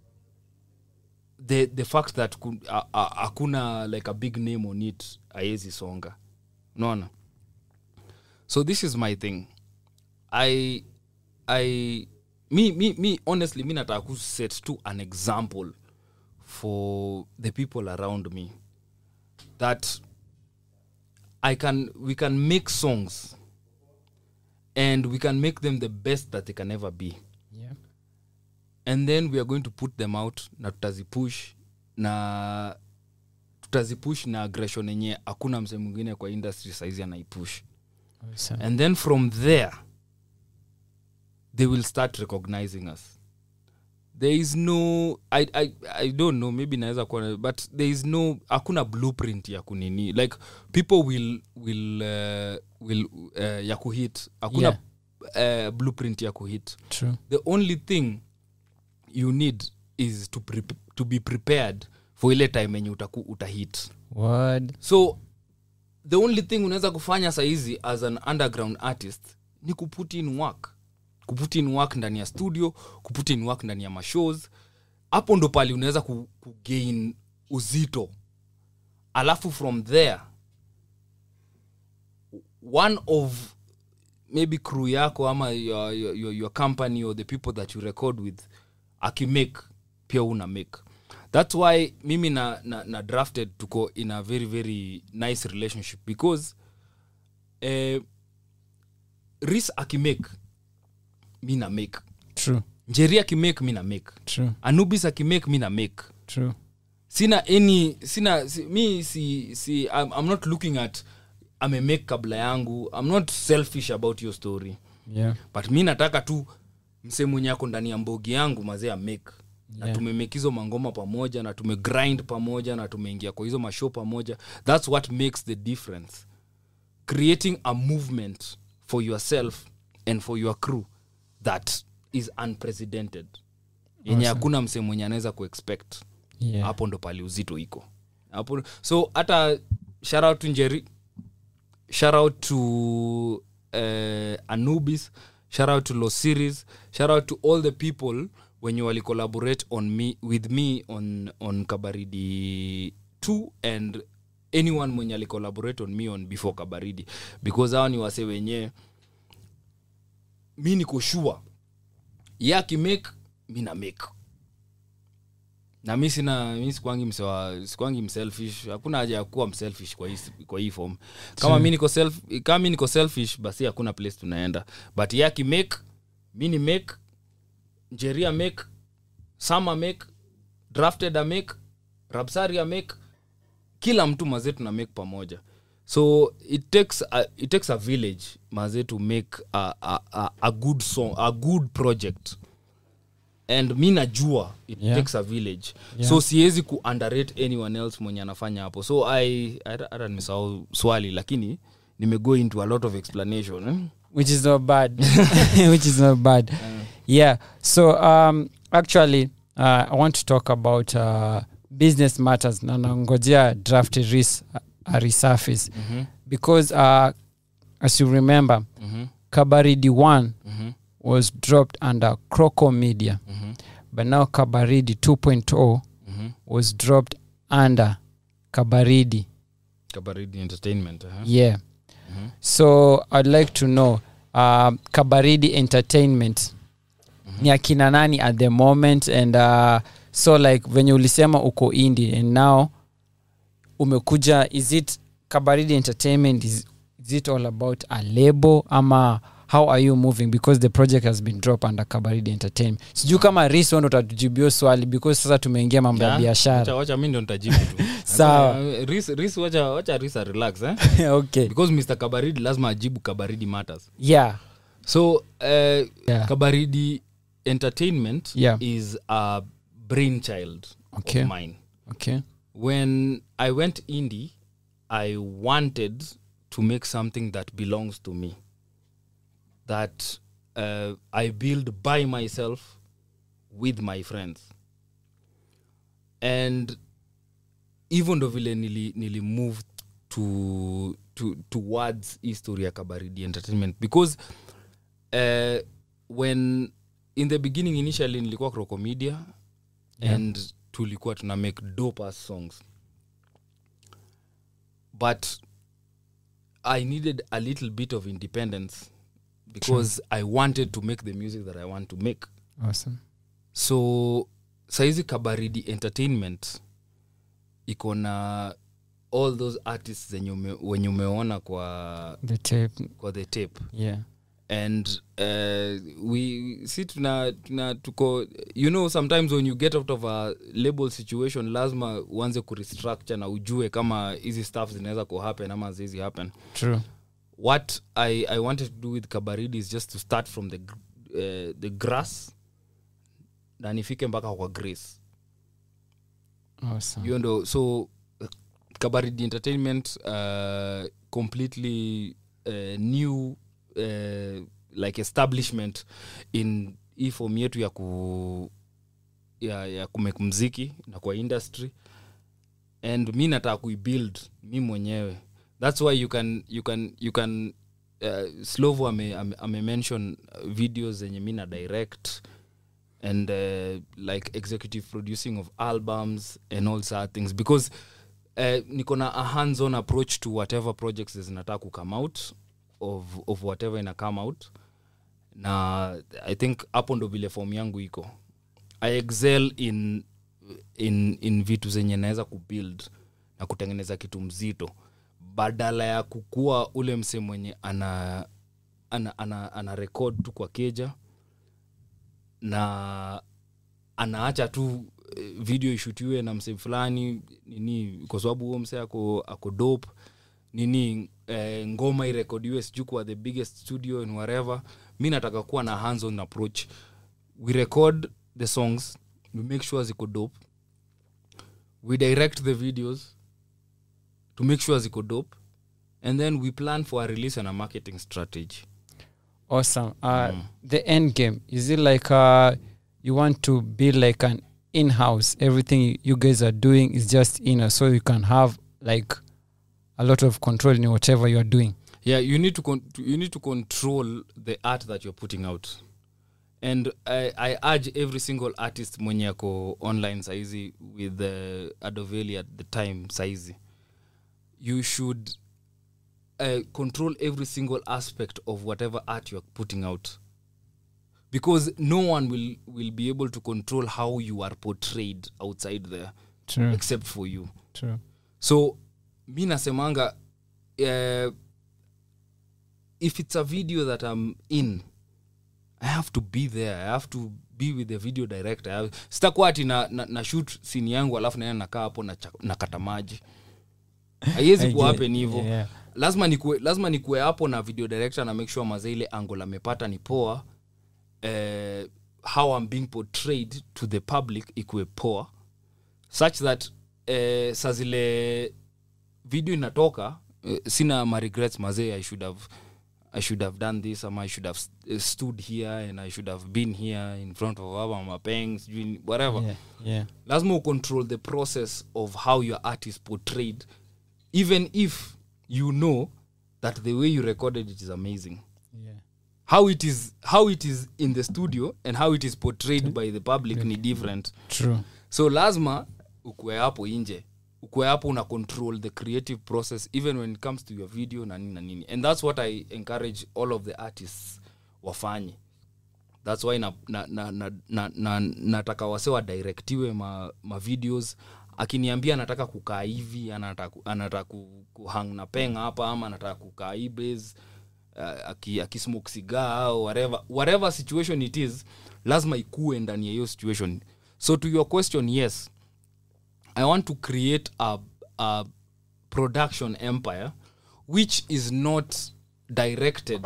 the the fact that ku- a- a- hakuna like a big name on it aezi songa unaona so this is my thing i i me me me honestly mi nataka ku set to an example for the people around me that i can we can make songs and we can make them the best that they can ever be yeah and then we are going to put them out na tutazipush na tutazipush na aggression yenye hakuna mse mwingine kwa industry saizi anaipush awesome. and then from there they will start recognizing us there is no i, I, I don't know maybe naweza kuwa but there is no hakuna blueprint ya kunini like people will will uh, will uh, ya kuhit hakuna uh, blueprint ya kuhit true the only thing you need is to, pre- to be prepared for ile time enye utaku utahit word so the only thing unaweza kufanya sahizi as an underground artist ni kuput in work kuput in work ndani ya studio kuput in work ndani ya mashows hapo ndo pali unaweza ku, kugain uzito alafu from there one of maybe crew yako ama your, your, your, your company or the people that you record with akimake pia una make that's why mimi na, na, na drafted tuko in a very very nice relationship because eh, ris akimake mi na make true njeri akimake mi na make true anubis akimake mi na make true sina any sina si, mi si, si I'm, i'm not looking at amemake kabla yangu i'm not selfish about your story yeah but mi nataka tu mse mwenye ako ndani ya mbogi yangu mazee amake na Yeah. tumemake hizo mangoma pamoja na tumegrind pamoja na tumeingia kwa hizo mashow pamoja thats what makes the difference creating a movement for yourself and for your crew that is unprecedented yenye hakuna mse mwenye anaweza kuexpect yeah hapo ndo pali uzito iko hapo so hata shout out to njeri shout out to uh, anubis shout out to los series shout out to all the people wenye wali collaborate on me with me on on kabaridi 2 and anyone mwenye ali collaborate on me on before kabaridi because hawa ni wase wenye mi niko sure ye akimake mi na make na mi sina mi sikwangi msewa sikwangi mselfish hakuna haja ya kuwa mselfish kwa hii, kwa hii form kama mi niko self kama mi niko selfish basi hakuna place tunaenda but yaki make mi ni make njeria make sama make drafted a make rabsari a make kila mtu mazee tuna make pamoja so it takes a, it takes a village mazee to make a, a, a, a good song a good project and mi najua it Yeah. takes a village Yeah. so siwezi ku underrate anyone else mwenye anafanya hapo so i hata nimesahau swali lakini nimego into a lot of explanation eh? which is not bad which is not bad yeah so um actually uh, i want to talk about uh, business matters na nangojea draft ris a resurface because uh, as you remember Mhm. kabaridi 1 Mhm. was dropped under croco media Mhm. but now kabaridi 2.0 Mhm. was dropped under kabaridi kabaridi entertainment uh-huh. yeah Mhm. so i'd like to know uh, kabaridi entertainment ni akina nani at the moment and uh, so like venye ulisema uko indi and now umekuja is it kabaridi entertainment is, is it all about a label ama how are you moving because the project has been dropped under kabaridi entertainment sijuu kama ris ndo utatujibio swali because sasa tumeingia mambo ya Yeah, biashara wacha- wacha mi ndo nitajibu tu Sawa. Eh, Ris- Ris wacha wacha risa relax eh? okay because mr kabaridi lazima ajibu kabaridi matters yeah so uh, Yeah. kabaridi entertainment Yeah. is a brainchild Okay. of mine okay when i went indie i wanted to make something that belongs to me that uh, i build by myself with my friends and hivyo ndo vile nili, nili move to, to, towards history ya kabaridi entertainment because uh, when in the beginning initially nilikuwa crocomedia Yeah. and tulikuwa tuna make dope ass songs but i needed a little bit of independence because i wanted to make the music that i want to make awesome so saizi kabaridi entertainment iko na all those artists zenye ume, wenye umeona kwa the tape kwa the tape yeah and uh, we si tuna, tuna tuko you know sometimes when you get out of a label situation lazima uanze kurestructure na ujue kama hizi stuff zinaweza kuhappen ama zizi happen true what I, i wanted to do with kabaridi is just to start from the, gr- uh, the grass na nifike mpaka kwa grace awesome hiyo ndo so uh, kabaridi entertainment uh, completely uh, new uh, like establishment in hii form yetu ya ku ya, ya kumake mziki na kwa industry and mi nataka kuibuild mi mwenyewe thats why you can you can you can uh, slovo ame, ame, ame mention uh, videos zenye mi na direct and uh, like executive producing of albums and all sort things because uh, niko na a hands on approach to whatever projects zinataka kucome out of, of whatever ina come out na i think hapo ndo vile form yangu iko i excel in, in, in vitu zenye naweza kubuild na kutengeneza kitu mzito badala ya kukua ule mse mwenye ana ana, ana, ana record tu kwa keja na anaacha tu eh, video ishutiwe na mse fulani nini kwa sababu huo mse ako, ako dope nini eh, ngoma irekodiwe sijuu kwa the biggest studio and whatever mi nataka kuwa na hands on approach we record the songs we make sure ziko dope we direct the videos to make sure ziko dope and then we plan for a release and a marketing strategy awesome uh, the end game is it like uh, you want to be like an in-house everything you guys are doing is just in so you can have like a lot of control in whatever you are doing yeah you need to, con- to you need to control the art that you're putting out and I, i urge every single artist mwenye ako online saizi with the adoveli at the time saizi you should uh, control every single aspect of whatever art you're putting out because no one will will be able to control how you are portrayed outside there true except for you true so mi nasemanga uh, if it's a video that i'm in i have to be there i have to be with the video director I have- sitakuwa ati na, na, na shoot sini yangu alafu naenda nakaa hapo na, cha- na kata maji haiwezi I kuwa get- happen hivo yeah. lazima nikue lazima nikue hapo na video director na make sure maze ile angle amepata ni poa eh, how i'm being portrayed to the public ikue poa such that eh, saa zile video inatoka eh, sina ma regrets mazee i should have i should have done this ama i should have st- eh, stood here and i should have been here in front of our mapeng sijui whatever yeah yeah lazima ucontrol the process of how your art is portrayed even if you know that the way you recorded it is amazing yeah. how it is how it is in the studio and how it is portrayed by the public ni different true so lazima ukue hapo nje ukue hapo una control the creative process even when it comes to your video na nini na nini and that's what i encourage all of the artists wafanye thats why na, na, na, na, na, na, nataka wase wadirektiwe ma, ma videos akiniambia anataka kukaa hivi anataka anataka ku- kuhang na penga hapa ama anataka kukaa hii base uh, aki- akismoke cigar au whatever, whatever situation it is lazima ikue ndani ya hiyo situation so to your question yes i want to create a, a production empire which is not directed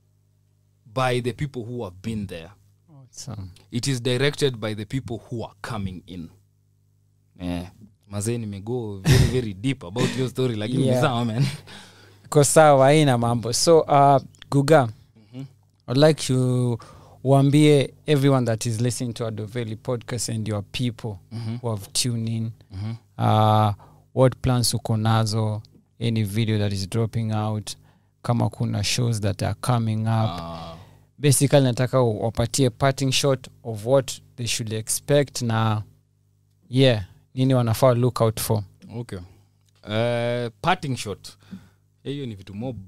by the people who have been there awesome. it is directed by the people who are coming in eh, mazee nimego very very deep about your story lakini Yeah. yeah. sawa man iko sawa haina mambo so uh, guga i'd like you uambie everyone that is listening to adoveli podcast and your people who have tuned in uh, what plans uko nazo any video that is dropping out kama kuna shows that are coming up uh, basically nataka u- wapatie parting shot of what they should expect na yeah nini wanafaa look out for okay uh, parting shot hiyo ni vitu mob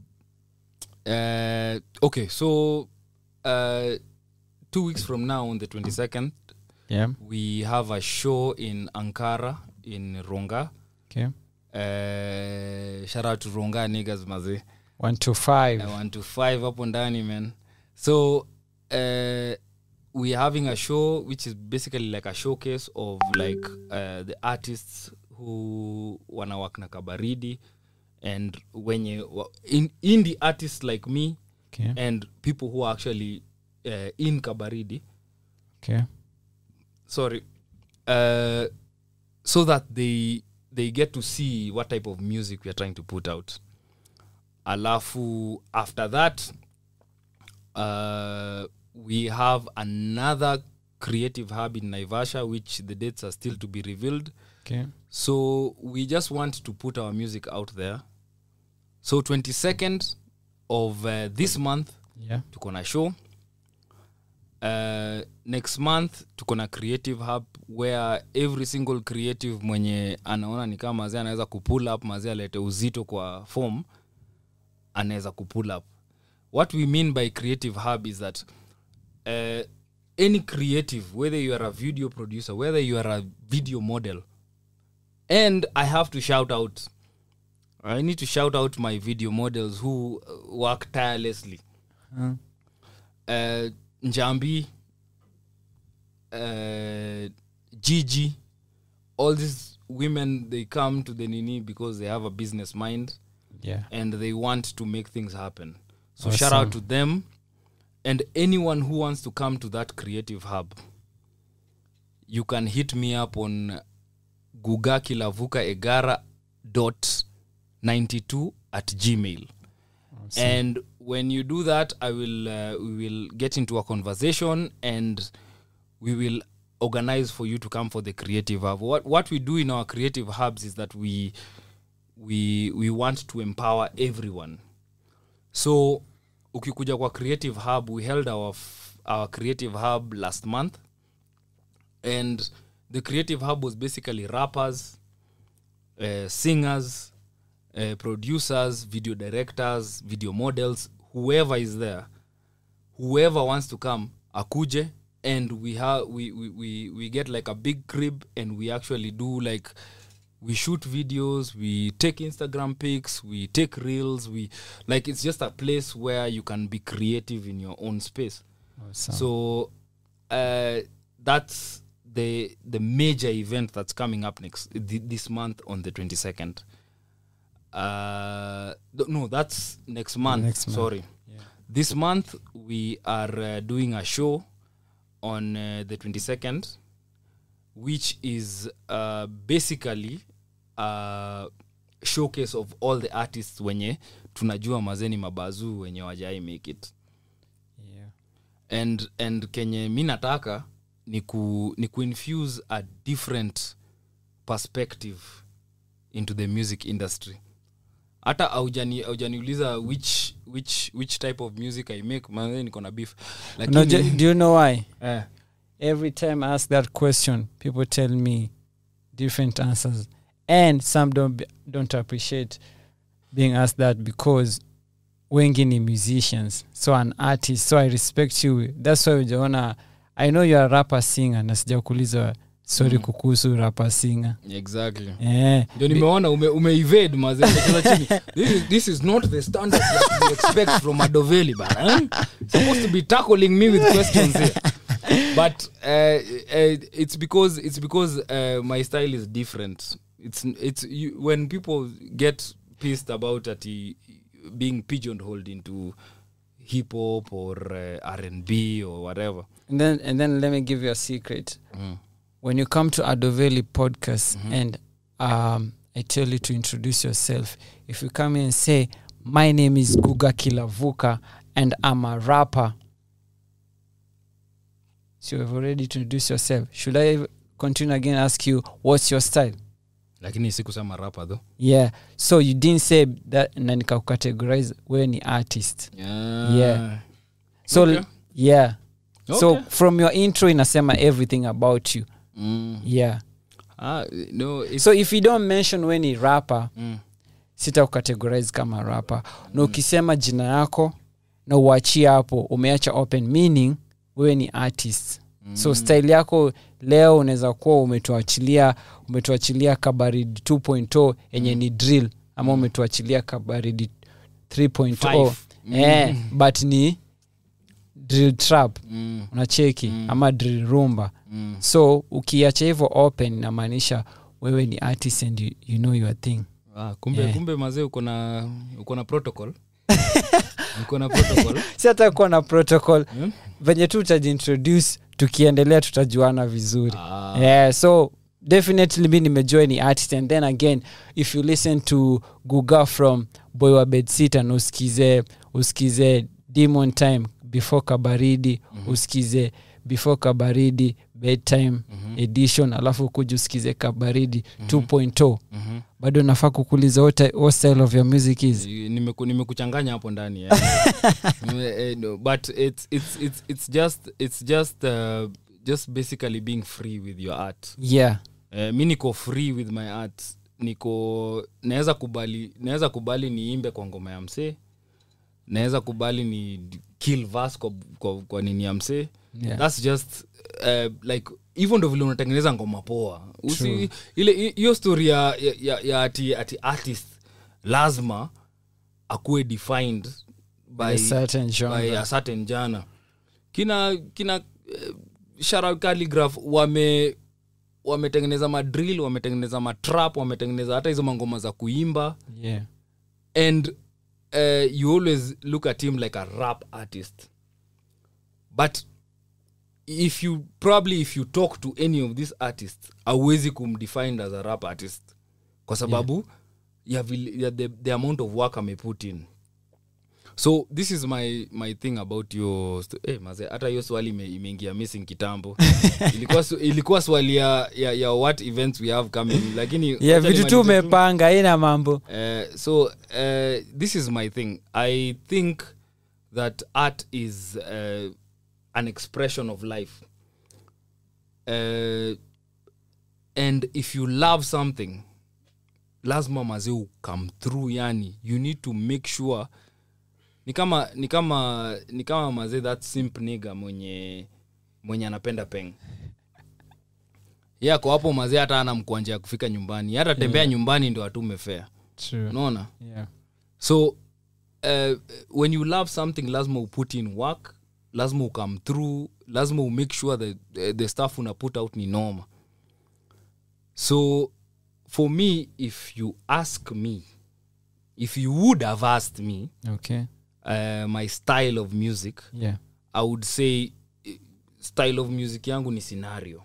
uh, okay so uh, two weeks from now on the 22nd yeah we have a show in ankara in ronga okay uh, shout out to ronga niggas mazee one to five I want to five hapo ndani man so uh, we're having a show which is basically like a showcase of like uh, the artists who wanawak na kabaridi and wenye wa- in, indie artists like me okay and people who are actually uh, in kabaridi okay sorry uh, so that they they get to see what type of music we are trying to put out alafu after that uh, we have another creative hub in naivasha which the dates are still to be revealed okay so we just want to put our music out there so 22nd of uh, this month yeah tuko na show uh, next month tuko na creative hub where every single creative mwenye anaona ni kama mazee anaweza kupull up mazee alete uzito kwa form anaweza kupull up what we mean by creative hub is that uh, any creative whether you are a video producer whether you are a video model and i have to shout out i need to shout out my video models who uh, work tirelessly uh, uh, Njambi, uh, Gigi, all these women they come to the Nini because they have a business mind yeah and they want to make things happen. So shout out Awesome. to them and anyone who wants to come to that creative hub. You can hit me up on gugakilavuka egara dot 92 at gmail and when you do that i will uh, we will get into a conversation and we will organize for you to come for the creative hub what what we do in our creative hubs is that we we we want to empower everyone so ukikuja kwa creative hub we held our f- our creative hub last month and the creative hub was basically rappers uh, singers uh, producers video directors video models whoever is there whoever wants to come akuje and we have we, we, we, we get like a big crib and we actually do like we shoot videos we take instagram pics we take reels we like it's just a place where you can be creative in your own space awesome. so uh, that's the the major event that's coming up next th- this month on the 22nd uh th- no that's next month Next month. sorry this month we are uh, doing a show on uh, the 22nd which is uh, basically a showcase of all the artists wenye tunajua mazeni mabazu wenye wajai make it yeah and and kenye mi nataka ni ku ni kuinfuse a different perspective into the music industry hata haujani- haujaniuliza which which which type of music i make manze niko na beef no, lakini do, do you know why eh, every time i ask that question people tell me different answers and some don't be, don't appreciate being asked that because wengi ni musicians so an artist so i respect you that's why ujaona i know you're a rapper singer na sijakuuliza sorry Mm. kukuhusu rapper singer exactly eh, ndio nimeona ume, umeevade maze umecheza chini this is, this is not the standard that we expect from adoveli bana eh? supposed to be tackling me with questions here but uh, uh, it's because it's because uh, my style is different it's it's you, when people get pissed about at being pigeonholed into hip hop or uh, r&b or whatever and then and then let me give you a secret when you come to Adoveli podcast and um, I tell you to introduce yourself, if you come in and say, My name is Guga Kilavuka and I'm a rapper. So you've already introduced yourself. Should I continue again ask you, What's your style? lakini sikusema rapa though Yeah. So you didn't say that na nikakucategorize wewe ni artist. yeah. Yeah. So Okay. yeah. So Okay. from your intro inasema everything about you. mm. Yeah. ah, no it's, so if you don't mention we ni rapper mm. sita kucategorize kama rapper na ukisema jina yako na uachie hapo umeacha open meaning wewe ni artist so style yako leo unaweza kuwa umetuachilia umetuachilia kabaridi 2.0 yenye ni drill ama umetuachilia kabaridi 3.0 Five. eh, but ni drill trap Mm. unacheki ama drill rumba Mm. so ukiacha hivyo open inamaanisha wewe ni artist and you, you know your thing Ah, kumbe Yeah. kumbe mazee uko na uko na protocol uko na protocol si hata kuwa na protocol Hmm? venye tu utajiintroduce tukiendelea tutajuana vizuri Ah. yeah, so definitely mi nimejua ni artist and then again if you listen to guga from boy wa bedsitter na usikize usikize demon time before kabaridi mm-hmm. usikize before kabaridi bedtime mm-hmm. edition alafu kuja usikize kabaridi mm-hmm. 2.0 Mhm. bado nafaa kukuliza what, ty- what style of your music is Nimeku- nimekuchanganya hapo ndani eh. Nime- eh, no, but it's, it's, it's, it's just, it's just, uh, just basically being free with your art yeah eh, mi niko free with my art niko naweza kubali naweza kubali niimbe kwa ngoma ya msee naweza kubali ni kill verse kwa, kwa, kwa nini ya msee Yeah. thats just uh, like hivyo ndo vile unatengeneza ngoma poa True. Usi, ile hi- hiyo story ya, ya, ya, ya ati, ati artist lazima akuwe defined by, A certain by genre. a certain jana kina kina uh, shara calligraph wame wametengeneza madrill wametengeneza matrap wametengeneza hata hizo mangoma za kuimba yeah and uh, you always look at him like a rap artist but if you probably if you talk to any of these artists awezi kumdefine as a rap artist kwa sababu ya, vile- ya the, the amount of work ameput in so this is my my thing about your st- eh, maze hata hiyo swali ime- imeingia missing kitambo ilikuwa, su- ilikuwa swali ya, ya, ya what events we have coming lakini yeah wacha vitu tu nimalize umepanga ina mambo Uh, so uh, this is my thing. I think that art is uh, an expression of life, uh, and if you love something, lazima mazee come through. Yani, you need to make sure ni kama ni kama ni kama mazee that simp nigga mwenye mwenye anapenda peng yako hapo mazee hata ana mkwanja ya kufika nyumbani hata tembea nyumbani ndo atume fea true unaona yeah so uh, when you love something lazima uput in work lazima ukam through lazima umake sure that uh, the stuff una put out ni noma so for me if you ask me if you would have asked me okay uh, my style of music yeah i would say eh, style of music yangu ni scenario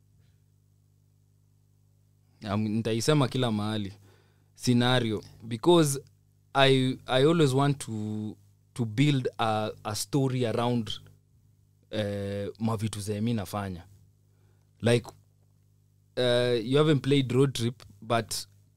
um, nitaisema kila mahali scenario because I, i always want to, to build a, a story around uh, mavitu zenye mi nafanya like uh, you haven't played road trip but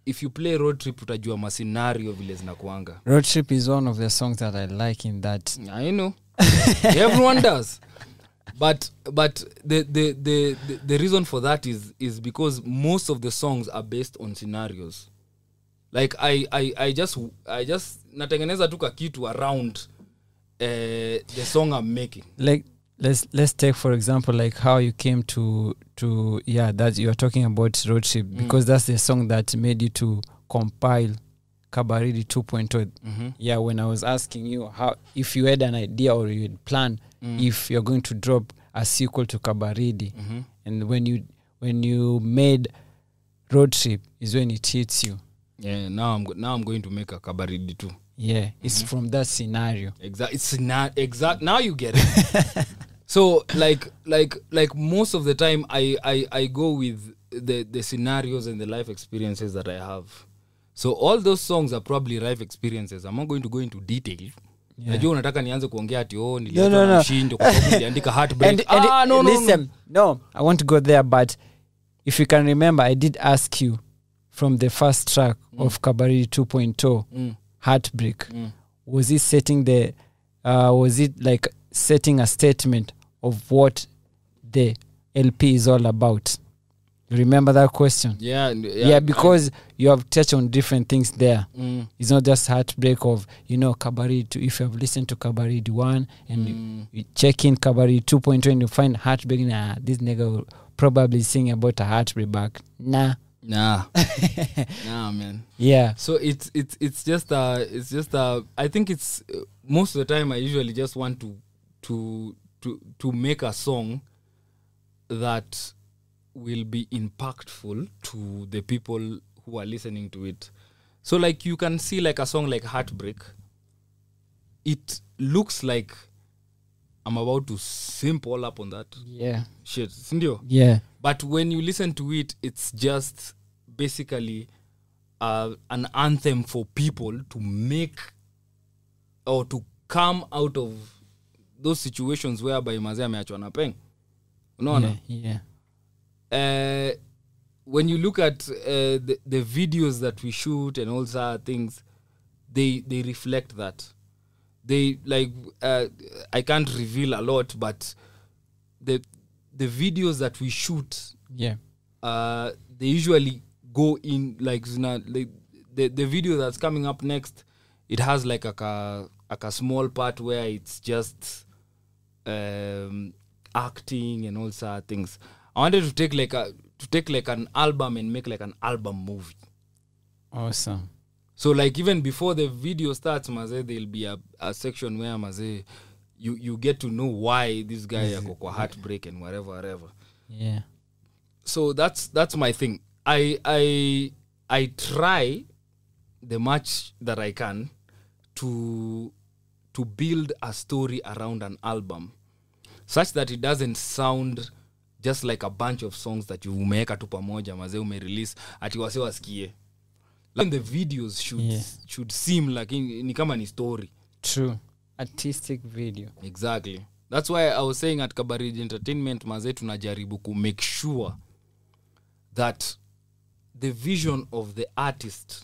if you play road trip utajua mascenario vile zinakuanga road trip is one of the songs that i like in that i know everyone does but but the, the the the the reason for that is is because most of the songs are based on scenarios like i i i just i just natengeneza tu kakitu around uh, the song i'm making like let's let's take for example like how you came to to yeah that you're talking about road trip because that's the song that made you to compile kabaridi 2.0 mm-hmm. yeah when i was asking you how if you had an idea or you had planned if you're going to drop a sequel to kabaridi Mm-hmm. and when you when you made road trip is when it hits you yeah now i'm go- now i'm going to make a kabaridi too yeah it's from that scenario exact it's not exact now you get it so like like like most of the time I, I i go with the the scenarios and the life experiences that i have so all those songs are probably life experiences i'm not going to go into detail Yeah. najua unataka nianze kuongea ati oh No, niliachwa no, na no. mshindo kwa sababu niliandika heartbreak and, and ah, no, no, no. listen no. i want to go there but if you can remember i did ask you from the first track of kabaridi 2.0 Mm, heartbreak mm. was it setting the uh, was it like setting a statement of what the lp is all about you remember that question yeah yeah, yeah, because you have touched on different things there mm, it's not just heartbreak of you know kabarid two, if you have listened to kabarid one and you, mm, you check in kabarid 2.2 and you find heartbreak nah this nigga will probably sing about a heartbreak back nah nah nah man yeah so it's it's it's just uh it's just uh i think it's uh, most of the time i usually just want to to to to make a song that will be impactful to the people who are listening to it so like you can see like a song like heartbreak it looks like i'm about to simp all up on that yeah shit sindio yeah but when you listen to it it's just basically uh, an anthem for people to make or to come out of those situations whereby mazee ameachwa na peng unaona yeah, yeah. uh, when you look at uh, the, the videos that we shoot and all that things they they reflect that they like uh, i can't reveal a lot but the the videos that we shoot yeah uh, they usually go in like zina, like the the video that's coming up next it has like a ka, like a small part where it's just um, acting and all sort of things i wanted to take like a to take like an album and make like an album movie awesome so like even before the video starts maze there'll be a, a section where maze you you get to know why this guy yako kwa heartbreak and whatever whatever yeah so that's that's my thing i i i try the much that i can to to build a story around an album such that it doesn't sound just like a bunch of songs that you umeweka tu pamoja mazee umerelease ati wase wasikie like the videos should, Yeah. should seem like ni ni kama ni story true artistic video exactly that's why i was saying at kabaridi entertainment mazee tunajaribu ku make sure that the vision of the artist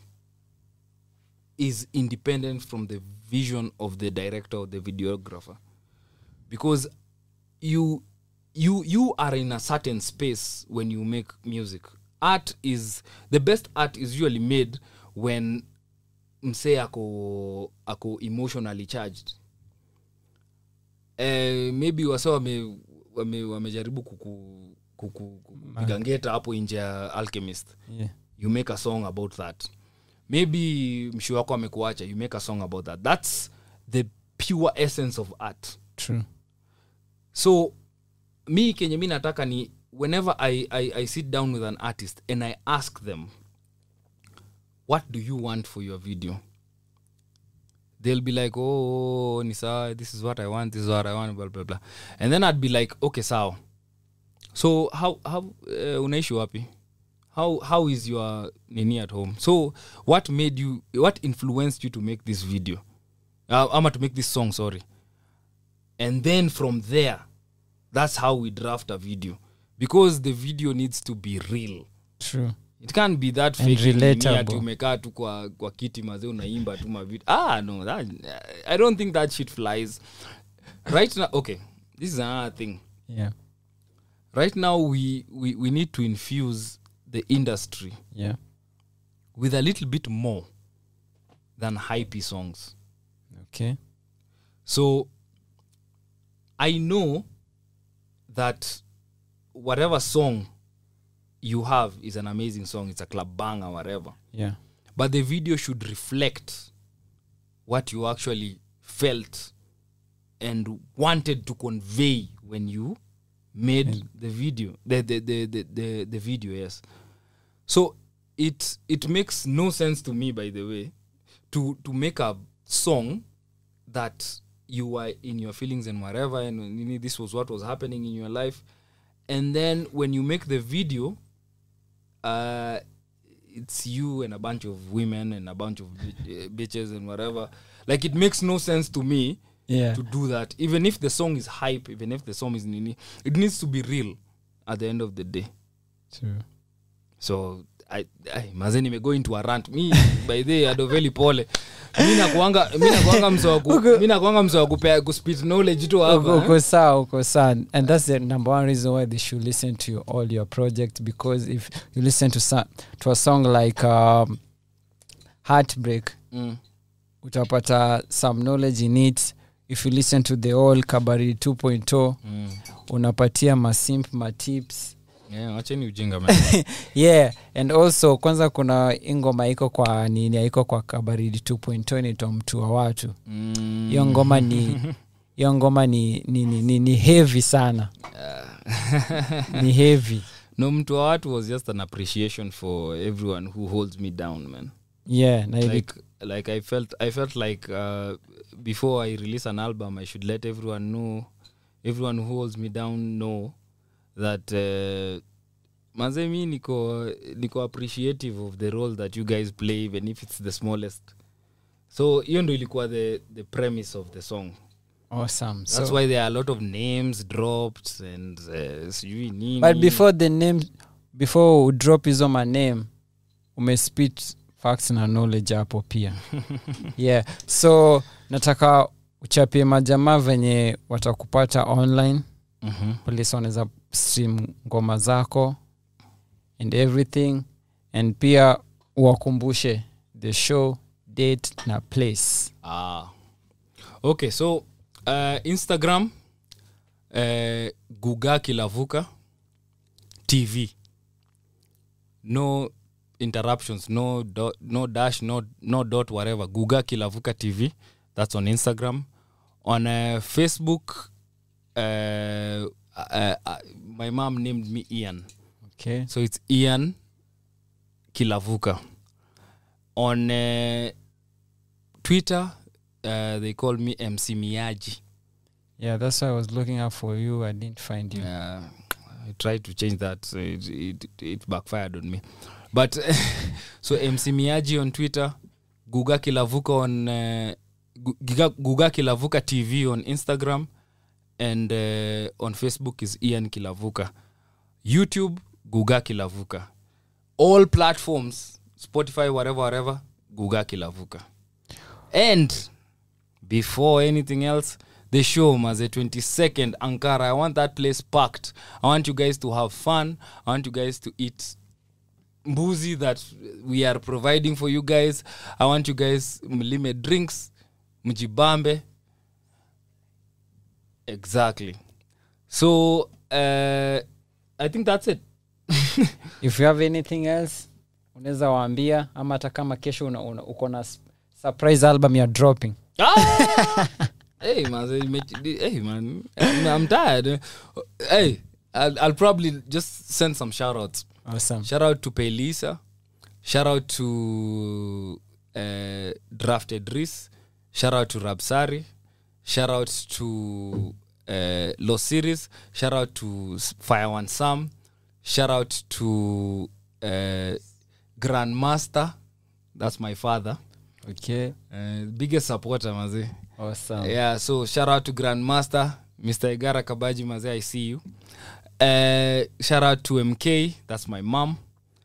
is independent from the vision of the director or the videographer because you you you are in a certain space when you make music art is the best art is usually made when msee ako ako emotionally charged eh, maybe wase wame, wame, wamejaribu kuku kuku- kupiga ngeta hapo nje ya alchemist yeah you make a song about that maybe mshi wako amekuacha you make a song about that that's the pure essence of art true so mi kenye mi nataka ni whenever I, I, i sit down with an artist and i ask them what do you want for your video they'll be like oh ni sawa this is what i want this is what i want blah, blah, blah. and then i'd be like okay sawa so how, how uh, unaishi wapi how, how is your nini at home so what made you what influenced you to make this video uh, ama to make this song sorry and then from there that's how we draft a video because the video needs to be real true it can't be that And fake nini ati relatable. umekaa tu kwa, kwa kiti mazee unaimba tu mavitu ah no that, i don't think that shit flies right now okay this is another thing yeah right now we, we, we need to infuse the industry yeah with a little bit more than hypey songs okay so i know that whatever song you have is an amazing song it's a club banger whatever yeah but the video should reflect what you actually felt and wanted to convey when you made the video the the, the, the, the the video yes so it it makes no sense to me by the way to to make a song that you were in your feelings and whatever and you know, this was what was happening in your life and then when you make the video uh it's you and a bunch of women and a bunch of bi- uh, bitches and whatever like it makes no sense to me yeah to do that even if the song is hype even if the song is nini it needs to be real at the end of the day true so I, I, maze nimego into a rant mi by the adoveli pole mi nakuanga mi nakuanga mse wa ku- mi nakuanga mse wa kupea kuspit knowledge tu uko hapa uko eh? sawa uko sawa and that's the number one reason why they should listen to you, all your projects because if you listen to some, to a song like um, heartbreak Mm. utapata some knowledge in it if you listen to the whole kabari 2.0 Mm. unapatia masimp matips Yeah, wacheni ujinga man. yeah and also kwanza kuna ingoma iko kwa nini iko kwa kabaridi 2.0 inaitwa mtu wa watu Mm. hiyo ngoma ni hiyo ngoma ni, ni, ni, ni, ni heavy sana ni heavy no mtu wa watu was just an appreciation for everyone who holds me down man yeah na ili- like like i felt i felt like uh, before i release an album i should let everyone know everyone who holds me down know that uh, manze mi niko niko appreciative of the role that you guys play even if it's the smallest so hiyo ndo ilikuwa the, the premise of the song awesome that's so, why there are a lot of names dropped and uh, sijui nini but before the name before udrop hizo maname umespit facts na knowledge hapo pia yeah so nataka uchapie majamaa venye watakupata online Mhm. polisi wanaweza stream ngoma zako and everything and pia uwakumbushe the show date na place Ah. Okay, so uh, Instagram uh, Guga Kilavuka TV. No interruptions, no dot, no dash, no no dot, whatever. Guga Kilavuka TV. That's on Instagram. On uh, Facebook, uh, uh, uh, my mom named me Ian. okay So it's Ian Kilavuka. On uh, Twitter, uh, they call me MC Miyaji. yeah that's why i was looking up for you i didn't find you Uh, I tried to change that, so it, it, it backfired on me. But so MC Miyaji on Twitter, Guga Kilavuka on uh, Gu- Giga- Guga Kilavuka TV on Instagram, and uh, on Facebook is Ian Kilavuka. YouTube, Guga Kilavuka. All platforms, Spotify, whatever, whatever, Guga Kilavuka. And before anything else, the show, Maze 22nd, Ankara. I want that place packed. I want you guys to have fun. I want you guys to eat mbuzi that we are providing for you guys. I want you guys mlime drinks, mjibambe. Exactly. So uh, I think that's it. if you have anything else unaweza waambia ama hata kama kesho una, una, uko na s- surprise album ya dropping Ah! hey man, so you make- hey man, I'm tired. Hey, I'll, I'll probably just send some shout outs. awesome Shout out to Pelisa. Shout out to uh, Drafted Reese. Shout out to Rabsari. Shout out to uh, Los Series. Shout out to S- Fire One Sam. Shout out to uh, Grandmaster. That's my father. okay Uh, biggest supporter, mazi. awesome Yeah, so shout out to Grandmaster, Mr. Igara Kabaji Maze, I see you. Uh, shout out to MK, that's my mom.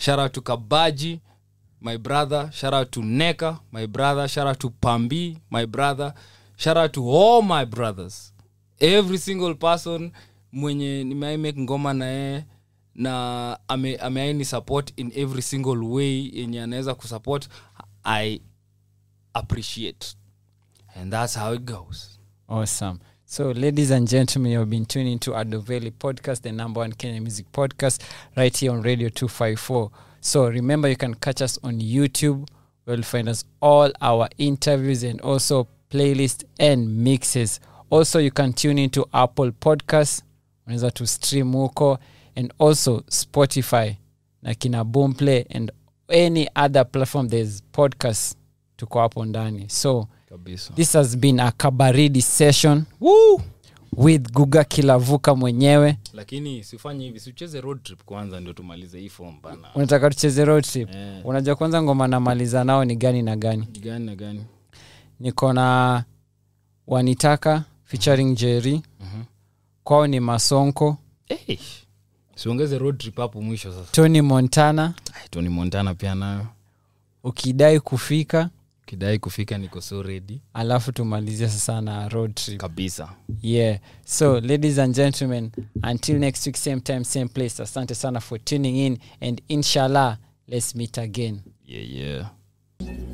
shout out to kabaji my brother shout out to neka my brother shout out to pambi my brother shout out to all my brothers every single person mwenye nimeai make ngoma na yeye na ame- ameaini support in every single way yenye anaweza kusupport i appreciate and that's how it goes Awesome. So, ladies and gentlemen, you've been tuning to Adoveli Podcast, the number one Kenya music podcast, right here on Radio 254. So, remember, you can catch us on YouTube, where you'll find us all our interviews and also playlists and mixes. Also, you can tune into Apple Podcasts, unaweza to stream huko, and also Spotify, na kina Boomplay, and any other platform there's podcasts tuko hapo ndani. So, kabisa this has been a kabaridi session Woo! with guga kilavuka mwenyewe lakini sifanye hivi siucheze road trip kwanza ndio tumalize hii form bana unataka tucheze road trip Eh. unajua kwanza ngoma namaliza nao ni gani na gani gani na gani niko na wanitaka featuring jerry Mhm. kwao ni masonko hey. siongeze road trip hapo mwisho sasa tony montana Ai, tony montana pia nayo ukidai kufika kidai kufika niko so ready alafu tumalizia sasa na road trip kabisa yeah so ladies and gentlemen until next week same time same place asante sana for tuning in and inshallah let's meet again yeah yeah